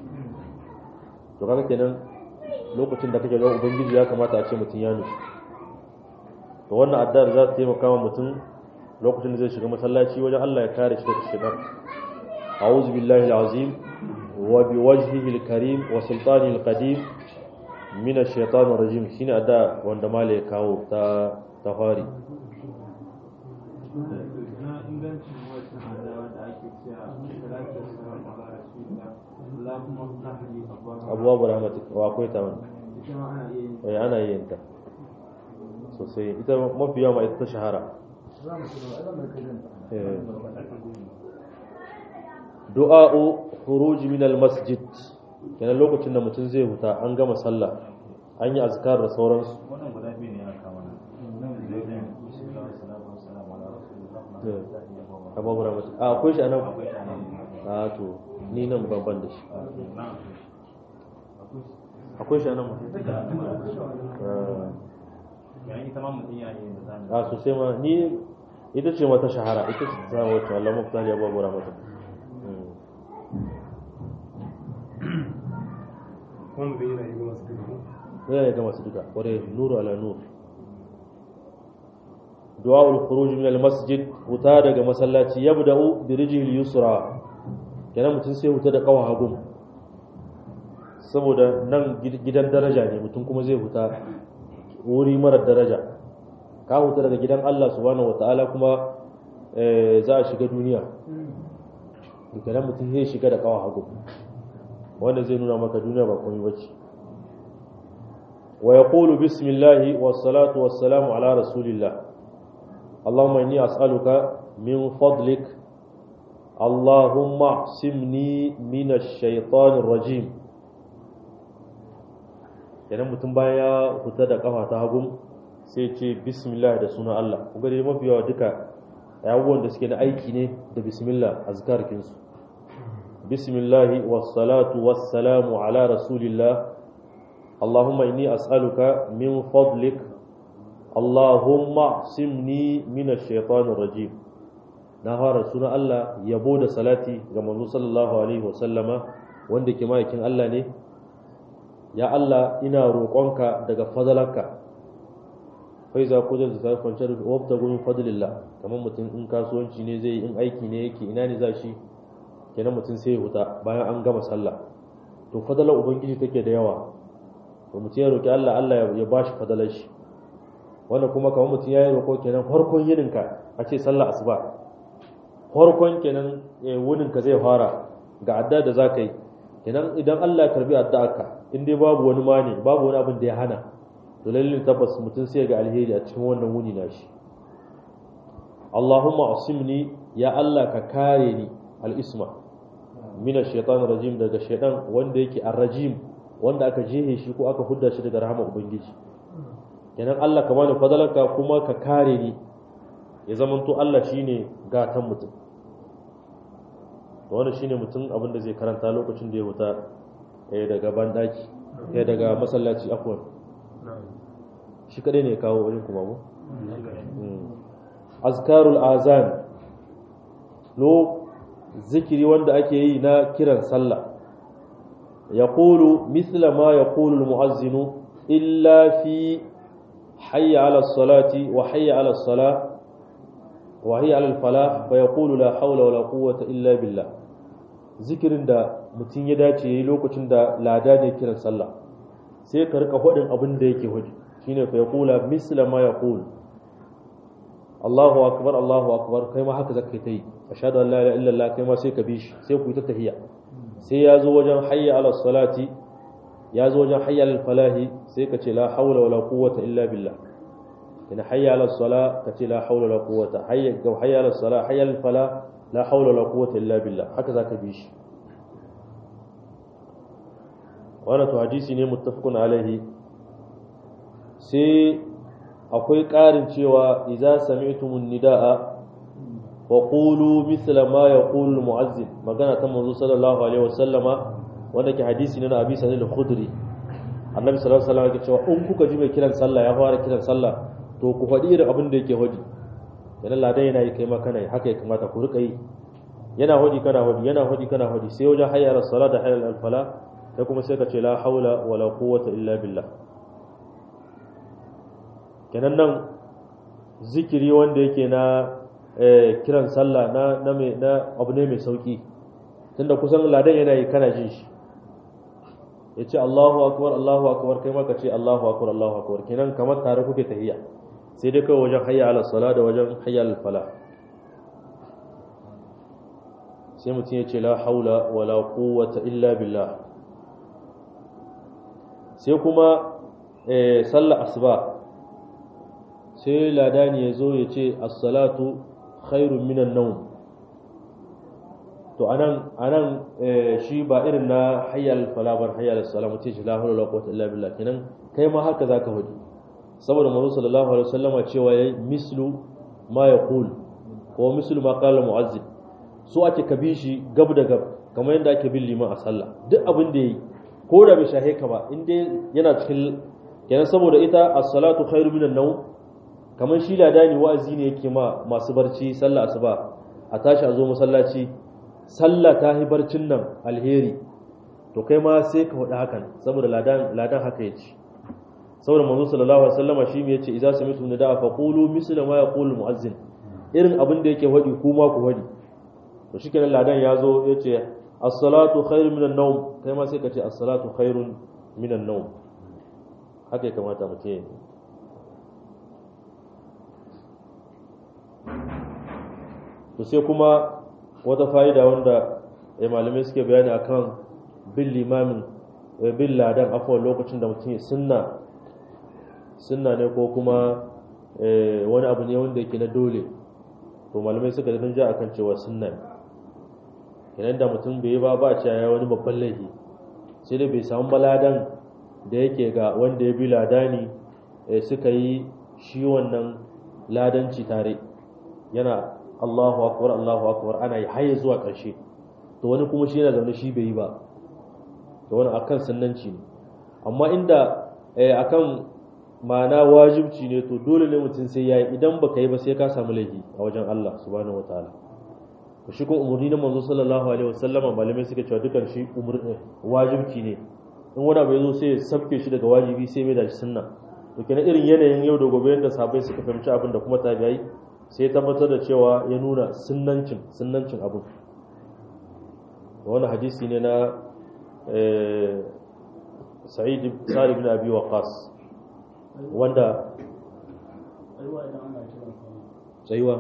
to kaga kenan lokacin da kake ga ubangiji ya kamata a ce mutum ya nufi to wannan addar za ta taimaka wa mutum lokacin da zai shiga masallaci wajen Allah ya kare shi daga shigar a'udhu billahi alazim wa biwajhihi alkarim wa sultanihi alqadim min ash-shaytanir rajim shine adda wanda mala ya kawo ta tafari na ingancin wata hadawa da ake cewa salatu wassalamu ala rasulillah Allahumma ftah li abuwa rahmatik wa akwai ta wani ita ma ana iya yin eh ana yin ta sosai ita mafi yawa ita ta shahara eh du'a'u khuruj min al-masjid kenan lokacin da mutum zai huta an gama sallah an yi azkar da sauransu wannan guda biyu ne ya kama nan nan da yake salatu wassalamu ala rasulillah abuwa rahmatik a akwai shi anan akwai ta nan a to ni nan babban da shi nan akwai shi anan ma yayin ita ma mutum ya yi da zamu a sosai ma ni ita ce mata shahara ita ce ta wacce Allah mafita ya babu rahmatu wanda yana yi masu duka zai ya ga masu duka kware nuru ala nur du'a'ul khuruj min al-masjid wuta daga masallaci yabda'u bi rijli yusra kenan mutum sai wuta da kawa hagu saboda nan gidan daraja ne mutum kuma zai huta wuri marar daraja ka huta daga gidan Allah subhanahu wataala kuma eh, za a shiga duniya kenan mutum zai shiga da kawa hagu wanda zai nuna maka duniya ba komai bace wa yaqulu bismillahi was salatu was salamu ala rasulillah اللهم إني أسألك من فضلك Allahumma simni minash shaitanir rajim kenan mutum bayan ya fita da kafa ta hagu sai ce bismillah da sunan Allah kuma dai mafi yawa duka abubuwan da suke na aiki ne da bismillah azkarkin su bismillah wassalatu wassalamu ala rasulillah Allahumma inni as'aluka min fadlik Allahumma simni minash shaitanir rajim na fara sunan Allah yabo da salati ga manzo sallallahu alaihi wasallama wanda ke ma'aikin Allah ne ya Allah ina roƙonka daga fadalarka fai za ku zai zai kwanciyar da wabta gumin fadlillah kamar mutum in kasuwanci ne zai in aiki ne yake ina ne za shi kenan mutum sai ya huta bayan an gama sallah to fadalar ubangiji take da yawa to mutum ya roƙi Allah Allah ya ba shi fadalar shi wanda kuma kamar mutum ya yi roƙo kenan farkon yininka a ce sallah asuba farkon kenan wuninka zai fara ga adda da za ka yi kenan idan Allah ya karbi addu'arka in dai babu wani mani babu wani abin da ya hana to lallin tabbas mutum sai ga alheri a cikin wannan wuni nashi Allahumma asimni ya Allah ka kare ni al-isma min ash-shaytan rajim daga shaytan wanda yake ar-rajim wanda aka jehe shi ko aka hudda shi daga rahama ubangiji kenan Allah ka bani fadalanka kuma ka kare ni ya zamanto Allah shine gatan mutum wannan shine mutum abin da zai karanta lokacin da ya wuta eh daga bandaki eh daga masallaci afwan shi kadai ne kawo wurin kuma mu azkarul azan lo zikiri wanda ake yi na kiran sallah yaqulu mithla ma yaqulu almu'azzinu illa fi hayya ala salati wa hayya ala salah wa hayya ala falah fa yaqulu la hawla wala quwwata illa billah zikirin da mutum ya dace yayi lokacin da lada ne kiran sallah sai ka rika hudin abin da yake hudi shine fa yaqula misla ma yaqul Allahu akbar Allahu akbar kai ma haka zaka yi ashhadu an la ilaha illa Allah kai ma sai ka bi shi sai ku yi ta tahiyya sai ya zo wajen hayya ala salati ya zo wajen hayya al falahi sai ka ce la hawla wala quwwata illa billah ina hayya ala sala ka ce la hawla wala quwwata hayya ga hayya ala sala hayya al falah la hawla wala quwwata illa billah haka zaka bi shi wannan to hadisi ne muttafaqun alaihi sai akwai ƙarin cewa idza sami'tumun nidaa wa qulu mithla ma yaqulu almu'azzin magana ta manzo sallallahu alaihi wasallama wanda ke hadisi ne na Abi Sa'id al-Khudri annabi sallallahu alaihi wasallam yake cewa in kuka ji mai kiran sallah ya fara kiran sallah to ku faɗi irin abin da yake hodi yana ladan yana yi kai ma kana yi haka ya kamata ku rika yi yana hodi kana hodi yana hodi kana hodi sai wajen hayya as-salat da hayya al-fala kai kuma sai ka ce la haula wala quwwata illa billah kenan nan zikiri wanda yake na kiran sallah na na mai na abu ne mai sauki tunda kusan ladan yana yi kana jin shi yace Allahu akbar Allahu akbar kai ma ka ce Allahu akbar Allahu akbar kenan kamar tare kuke tahiyya sai dai kawai wajen hayya ala sala da wajen hayya al fala sai mutum ya ce la haula wala quwwata illa billah sai kuma sallar asuba sai ladani ya zo ya ce assalatu khairun minan naum to anan anan shi ba irin na hayyal falabar hayyal salamu ce shi la hawla wala quwwata illa billah kenan kai ma haka zaka hudu saboda manzo sallallahu alaihi wasallam cewa yayi mislu ma yaqul ko mislu ma qala muazzin so ake kabi shi gab da gab kamar yadda ake bin liman a sallah duk abin da yayi ko da bai shahe ka ba in dai yana cikin kenan saboda ita as-salatu khairu minan nawm kamar shi ladani wa'azi ne yake ma masu barci sallah asuba a tashi a zo masallaci sallah ta hi barcin nan alheri to kai ma sai ka faɗi hakan saboda ladan ladan haka yace saboda manzo sallallahu alaihi wasallama shi me yace idza sami'tu nidaa fa qulu misla ma yaqulu muazzin irin abin da yake faɗi kuma ku faɗi to shikenan ladan ya zo yace as-salatu khairun minan nawm kai ma sai ka ce as-salatu khairun minan nawm haka ya kamata mutum ya to sai kuma wata fa'ida wanda ya malamai suke bayani akan bin limamin bin ladan afuwa lokacin da mutum ya sunna sunna ne ko kuma wani abu ne wanda yake na dole to malamai suka da ja akan cewa sunna ne idan da mutum bai yi ba ba cewa ya wani babban laifi sai dai bai samu baladan da yake ga wanda ya bi ladani suka yi shi wannan ladanci tare yana Allahu akbar Allahu akbar ana yi haye zuwa ƙarshe to wani kuma shi yana zaune shi bai yi ba to wani akan sunnanci ne amma inda akan ma'ana wajibci ne to dole ne mutum sai yayi idan baka yi ba sai ka samu laifi a wajen Allah subhanahu wataala to shi kuma umarni na manzo sallallahu alaihi wasallam malamai suka cewa dukan shi umarni wajibci ne in wani abu yazo sai ya sabke shi daga wajibi sai mai da shi sunna to kenan irin yanayin yau da gobe yadda sahabbai suka fahimci abin da kuma tabi'ai sai ya tabbatar da cewa ya nuna sunnancin sunnancin abin wani hadisi ne na sa'id sa'id ibn abi waqas wanda tsayuwa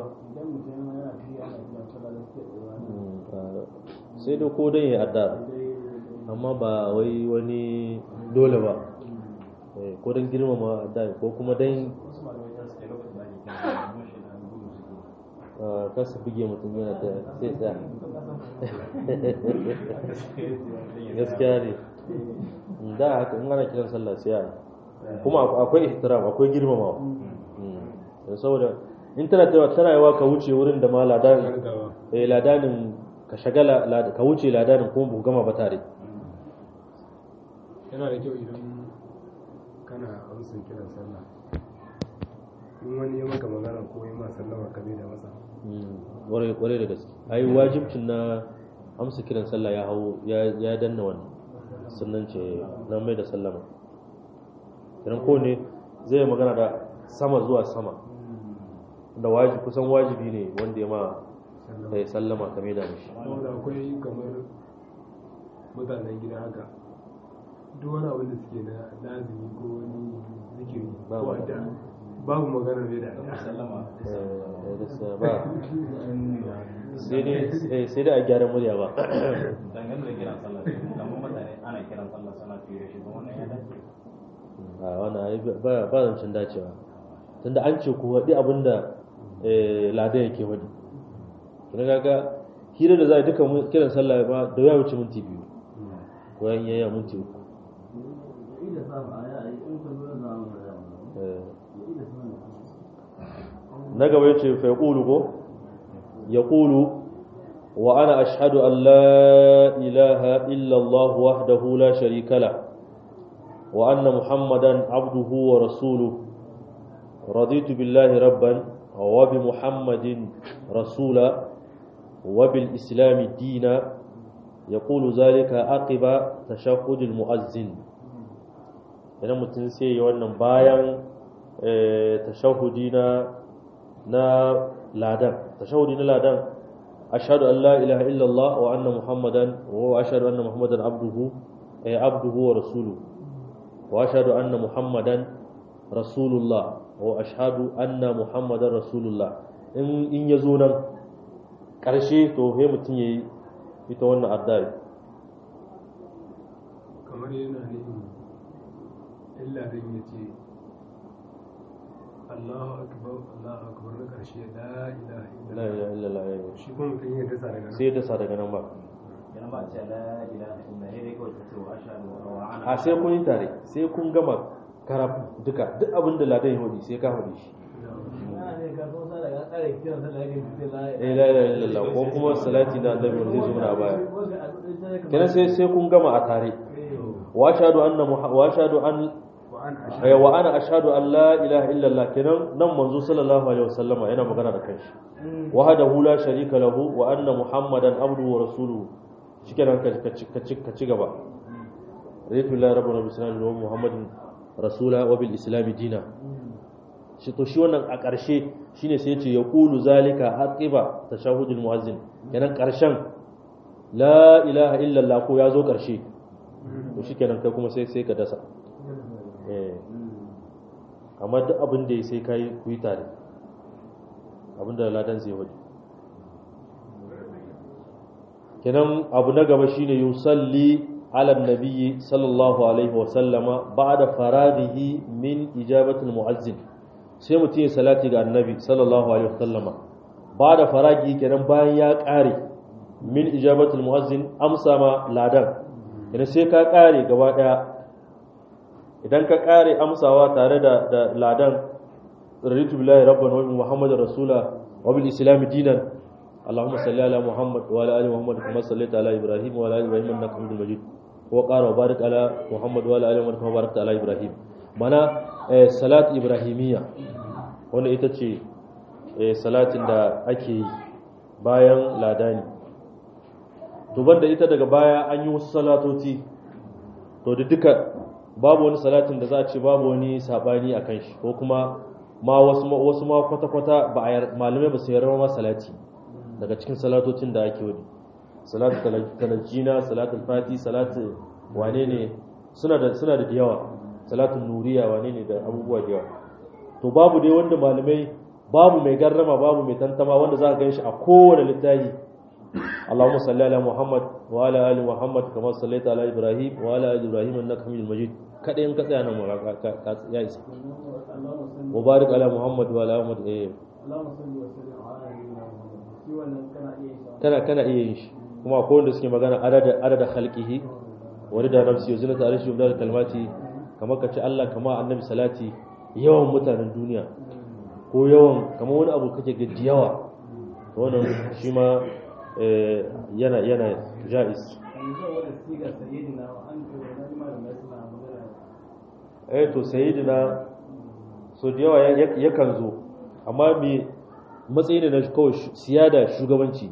sai da ko dai ya adda amma ba wai wani dole ba ko don girmama adda ko kuma dan kasa buge mutum yana da sai tsaya gaskiya ne da haka in ana kiran sallah sai a kuma akwai ihtiram akwai girmamawa saboda in tana tawa tana yawa ka wuce wurin da ma ladanin eh ladanin ka shagala ka wuce ladanin kuma bu gama ba tare yana da kyau idan kana amsin kiran sallah in wani ya maka magana ko ya ma sallama ka da masa kwarai da gaske ai wajibcin na amsa kiran sallah ya hau ya danna wannan sannan ce na mai da sallama idan ko ne zai magana da sama zuwa sama da wajibi kusan wajibi ne wanda ya ma ya sallama ka mai da mishi saboda akwai kamar mutanen gida haka duk wani abin da suke na lazimi ko wani zikiri Ba ko wani. da babu magana mai da Eh, gaskiya ba sai dai eh, sai dai a gyara murya ba dangane da kiran sallah kamar mutane ana kiran sallah suna fiye shi ba wannan ya dace a wannan ai ba ba zancen dacewa tunda an ce ku waɗi abinda eh, ladan yake waɗi kina kaga hira da za a yi duka mu- kiran sallah ba da ya wuce minti biyu ko yan yaya minti uku Eh. na gaba yace fa yaqulu ko yaqulu wa ana ashhadu an la ilaha illa Allah wahdahu la sharika la wa anna muhammadan abduhu wa rasuluhu raditu billahi rabban wa bi muhammadin rasula wa bil islam dina yaqulu zalika aqiba tashahhud al muazzin idan mutum sai yi wannan bayan eh, tashahhudi na na ladan tashahudi na ladan ashhadu an la ilaha illallah wa anna muhammadan wa ashhadu anna muhammadan abduhu eh, abduhu wa rasuluhu wa ashhadu anna muhammadan rasulullah wa ashhadu anna muhammadan rasulullah in in yazo nan karshe to he mutum yayi ita wannan addu'a kamar yana nufin illa dan ya ce Allahu akbar Allahu akbar na karshe la ilaha la ilaha illallah illallah shi kuma mutum ya dasa daga nan sai da sa daga nan ba yana ba a ce la ilaha illa sai dai kawai ta ce wa ashhadu wa ana a sai kun yi tare sai kun gama karaf duka duk abin da ladan ya hudi sai ka hudi shi eh la ilaha illallah ko kuma salati na annabi wanda zai zo mana a baya kenan sai sai kun gama a tare wa ashhadu anna Muha- wa ashhadu an wa an eh, wa ana ashhadu an la ilaha illallah kenan nan manzo sallallahu alaihi wasallama yana magana da kanshi wahdahu la sharika lahu wa anna muhammadan abduhu wa rasuluhu shikenan ka ka ka ci ka ci gaba raditu lillahi rabbana bi sallallahu wa muhammadin rasula wa bil islam dina shi to shi wannan a ƙarshe shine sai yace yaqulu zalika aqiba tashahhudul muazzin kenan ƙarshen la ilaha illallah ko ya zo ƙarshe to shikenan kai kuma sai sai ka dasa eh amma duk abin da ya sai kai ku yi tare abin da ladan zai wadi kenan abu na gaba shine yusalli ala nabiyyi sallallahu alaihi wa sallama ba'da faraghihi min ijabati almu'azzin sai mutum ya salati ga annabi sallallahu alaihi wa sallama ba'da faragi kenan bayan ya kare min ijabatul muazzin amsa ma ladan idan sai ka kare gaba daya idan ka kare amsawa tare da da ladan raditu billahi rabban wa bi muhammadin rasula wa bil islam dinan اللهم صل على محمد وعلى ال محمد كما صليت على ابراهيم وعلى ال ابراهيم انك حميد مجيد وقال وبارك على محمد وعلى ال محمد كما باركت على ابراهيم mana salat ibrahimiyya wanda ita ce salatin da ake yi bayan ladani to banda ita daga baya an yi wasu salatoti to da duka babu wani salatin da za a ce babu wani sabani a kan shi ko kuma ma wasu ma kwata-kwata ba a malamai ba su yarda ma salati daga cikin salatocin da ake wani salatu talajina salatu fati salatu wane ne suna da suna da yawa salatu nuriya wane ne da abubuwa da yawa to babu dai wanda malamai babu mai garrama babu mai tantama wanda za ka gan shi a kowane littafi Allahumma salli ala Muhammad wa ala ali Muhammad kama sallaita ala Ibrahim wa ala ali Ibrahim innaka Hamidul Majid kada in ka tsaya nan ka ka ya isa wa barik ala Muhammad wa ala Muhammad eh Allahumma salli wa sallim ala nabiyyina Muhammad shi wannan kana iya yin sa kana kana iya yin shi kuma akwai wanda suke magana adada adada khalqihi wa rida nafsi wa zinata arshi wa kalmati kamar ka ci Allah kamar annabi salati yawan mutanen duniya ko yawan kamar wani abu kake gaji yawa wannan shi ma yana yana jais yanzu wanda siga sayyidina wa an kai wani malamai suna magana eh to sayyidina so da yawa yakan zo amma me matsayi ne na kawai siyada shugabanci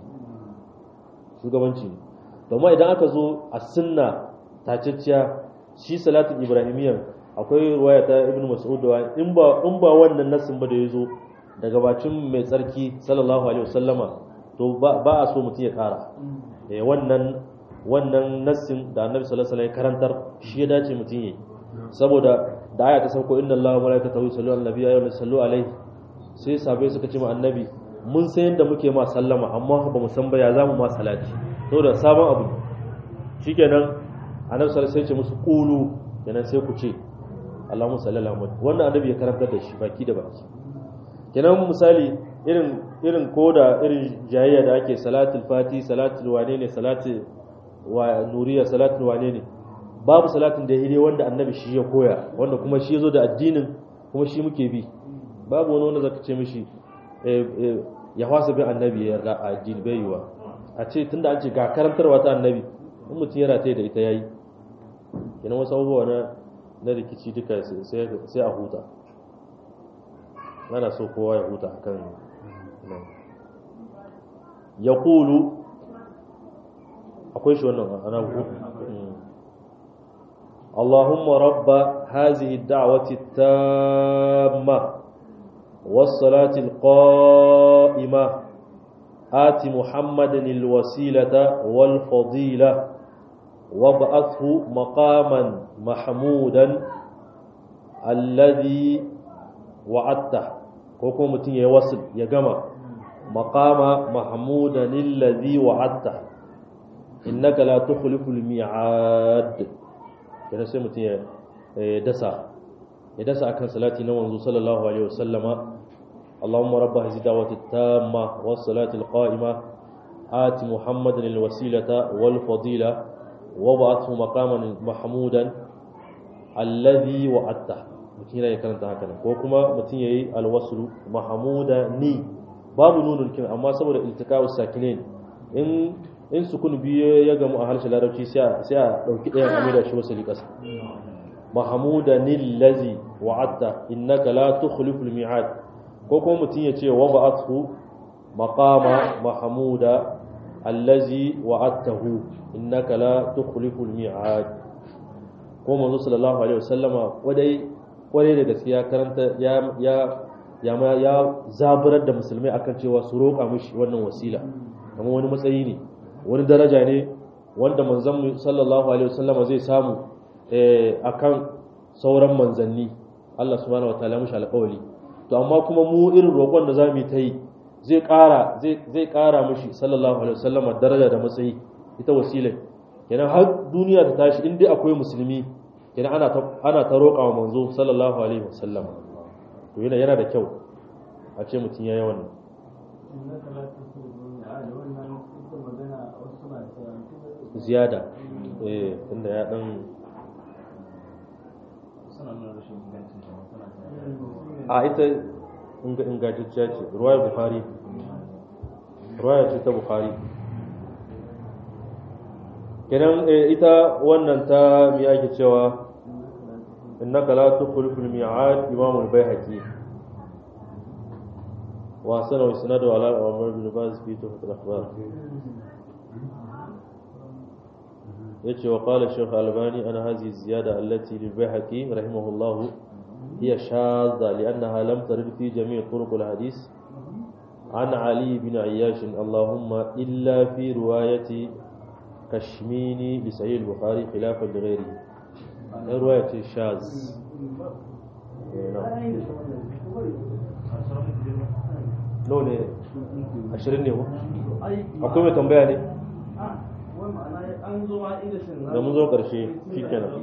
shugabanci ne domin idan aka zo a sunna tacicciya shi salatin ibrahimiyyar akwai ruwaya ta ibn mas'ud da in ba in ba wannan nasin ba da yazo daga bacin mai tsarki sallallahu alaihi wasallama to ba a so mutum ya kara eh wannan wannan nassin da annabi sallallahu alaihi wasallam ya karantar shi ya dace mutum yi saboda da aya ta sauko inna allaha wa malaikatahu yusalluna ala nabiyyi ayyuhal sallu alaihi sai sabai suka ce ma annabi mun san yadda muke ma sallama amma ba mu san ba ya zamu ma salati saboda sabon abu shikenan annabi sallallahu alaihi wasallam sai ce musu qulu kenan sai ku ce Allahumma salli ala Muhammad wannan annabi ya karantar da shi baki da baki kenan misali irin irin koda irin jayayya da ake salatul fati salatul wane ne salatul wa nuriya salatul wane ne babu salatin da ya wanda annabi shi ya koya wanda kuma shi ya zo da addinin kuma shi muke bi babu wani wanda zaka ce mishi ya fasa bin annabi ya yarda a addini bai yiwa a ce tunda an ce ga karantarwa ta annabi in mutum ya rataye da ita yayi kenan wasu abubuwa na na rikici duka sai a huta ana so kowa ya huta akan nan ya kulu akwai shi wannan ana اللهم رب هذه الدعوة التامة والصلاة القائمة آت محمدا الوسيلة والفضيلة وابعثه مقاما محمودا الذي وعدته كوكو متين يوصل يجمع مقام محمودا الذي وعدته إنك لا تخلف الميعاد kenan sai mutum ya dasa ya dasa akan salati na manzo sallallahu alaihi wasallama Allahumma rabba hazi da'wati tamma was salati alqa'ima ati muhammadan alwasilata wal fadila wa ba'athu maqaman mahmudan alladhi wa'atta mutum ya karanta haka ko kuma mutum yayi alwaslu mahmudani babu nunul kin amma saboda iltiqa'us sakinain in in sukun biyu ya gamu a harshen larabci sai a ɗauki ɗayan amida shi wasu liƙasa mahamuda nillazi wa'atta innaka la tukhlifu al-mi'ad ko kuma mutum ya ce wa ba'athu maqama mahamuda allazi wa'attahu innaka la tukhlifu al-mi'ad ko manzo sallallahu alaihi wasallama wadai kwarai da gaskiya karanta ya ya ya ya zaburar da musulmai akan cewa su roƙa mishi wannan wasila kamar wani matsayi ne wani daraja ne wanda manzon sallallahu alaihi wasallama zai samu akan sauran manzanni Allah subhanahu wataala mushi alƙawari to amma kuma mu irin roƙon da zamu ta yi zai ƙara zai zai ƙara mushi sallallahu alaihi wasallama daraja da matsayi ita wasila kenan har duniya ta tashi in dai akwai musulmi kenan ana ta ana ta roƙa wa manzo sallallahu alaihi wasallama to yana yana da kyau a ce mutum ya yi wannan ziyada eh inda ya dan suna nuna rashin ingancin ta suna a ita inga ingantacciya ce ruwaya bukhari ruwaya ce ta bukhari kenan eh, ita wannan ta mi ake cewa innaka la tukhlifu al-mi'ad imam al-baihaqi wa sana wa sanadu ala umar bin baz fi tuhfat al-akhbar yace wa qala shaykh albani ana hadhihi ziyada allati lil baihaqi rahimahullah hiya shadha li'annaha lam tarid fi jami' turuq al-hadith عن علي بن عياش اللهم إلا في رواية كشميني بسعيد البخاري خلافا لغيره رواية شاذ إيه، نعم نو ne ashirin ne ko akwai mai tambaya ne da mun zo karshe shi kenan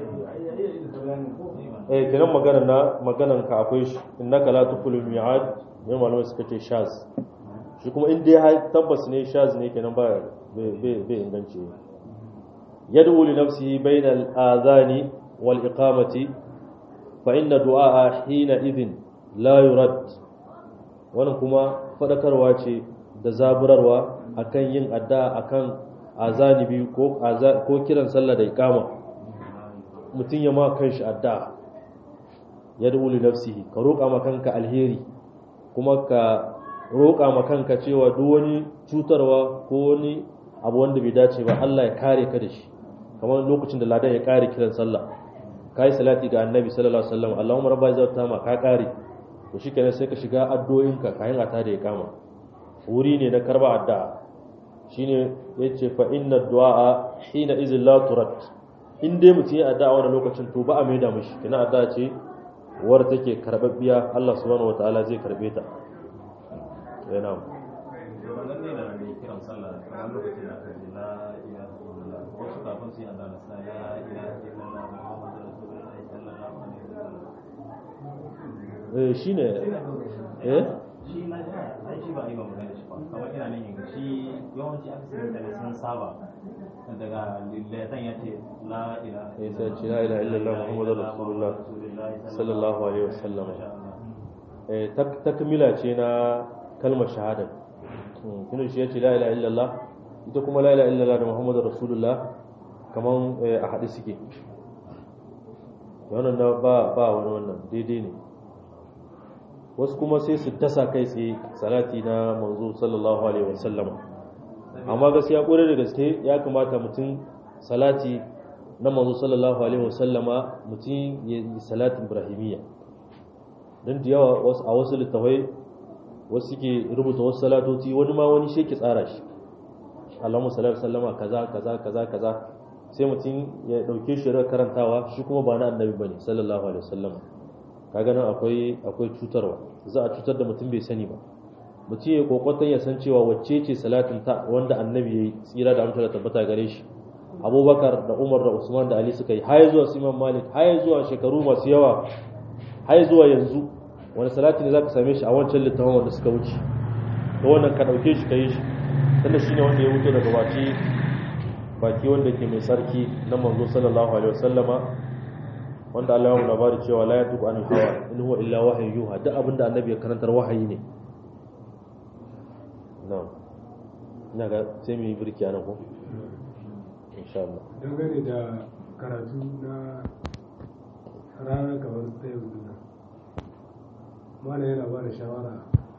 eh kenan magana na maganan ka akwai shi innaka la tukulu mi'ad ne malamai suka ce shaz shi kuma in dai har tabbas ne shaz ne kenan ba bai bai inganci yad'u li nafsihi bayna al-adhani wal iqamati fa inna du'a hina idhin la yurad wannan kuma fadakarwa ce da zaburarwa akan yin addu'a akan azani biyu ko ko kiran sallah da iqama mutum ya ma kanshi addu'a yad'u li nafsihi ka roƙa ma kanka alheri kuma ka roƙa ma kanka cewa duk wani cutarwa ko wani abu wanda bai dace ba Allah ya kare ka da shi kamar lokacin da ladan ya kare kiran sallah kai salati ga annabi sallallahu alaihi wasallam Allahumma rabba izzata ma ka kare to shikenan sai ka shiga addu'o'inka kayan ata da ya kama wuri ne na karba addu'a shine yace fa inna du'a hina izin la turat in dai mutum ya addu'a wannan lokacin to ba a maida mishi kina addu'a ce war take karbabbiya Allah subhanahu wataala zai karbe ta yana wannan ne da mai kiran sallah kamar lokacin da aka ce la ilaha illallah wasu kafin su yi adana sa ya ilaha illallah muhammadu rasulullahi sallallahu alaihi wasallam eh shine eh shi na ji ai shi ba a yi ba magana shi ba kamar ina nan yin shi yawanci aka sai mutane sun saba daga lillatan ya ce la ilaha Eh, sai ce la ilaha illallah Muhammadur Rasulullah sallallahu alaihi wasallam. eh tak- takmila ce na kalmar shahada kinu shi yace la ilaha illallah ita kuma la ilaha illallah da muhammadur rasulullah kaman eh, a haɗe suke wannan na ba ba wani wannan daidai ne wasu kuma sai su dasa kai tsaye salati na manzo sallallahu alaihi wasallam amma gaskiya kore da gaske ya kamata mutum salati na manzo sallallahu alaihi wasallama mutum ya yi salatin ibrahimiyya don da yawa wasu- a wasu littafai wasu suke rubuta wasu salatoci wani ma wani shi ke tsara shi Allahumma salli alaihi wasallama kaza kaza kaza kaza sai mutum ya dauke shi da karantawa shi kuma ba na annabi bane sallallahu alaihi wasallama kaga nan akwai akwai cutarwa za a cutar da mutum bai sani ba mutum ya kokotan ya san cewa wacce ce salatin ta wanda annabi yayi tsira da amsar tabbata gare shi abubakar da umar da usman da ali suka yi har zuwa su imam malik har zuwa shekaru masu yawa har zuwa yanzu wani salati ne zaka same shi a wancan littafin wanda suka wuce to wannan ka dauke shi ka yi shi tunda shine wanda ya wuce daga baki baki wanda ke mai sarki na manzo sallallahu alaihi wasallama wanda Allah ya mu labari cewa la yatuqu an hawa in huwa illa wahyu yuha duk abinda annabi ya karantar wahayi ne na'am ina ga sai mu yi birki anan ko insha Allah dangane da karatu na rana kamar ta yanzu nan mana yana ba da shawara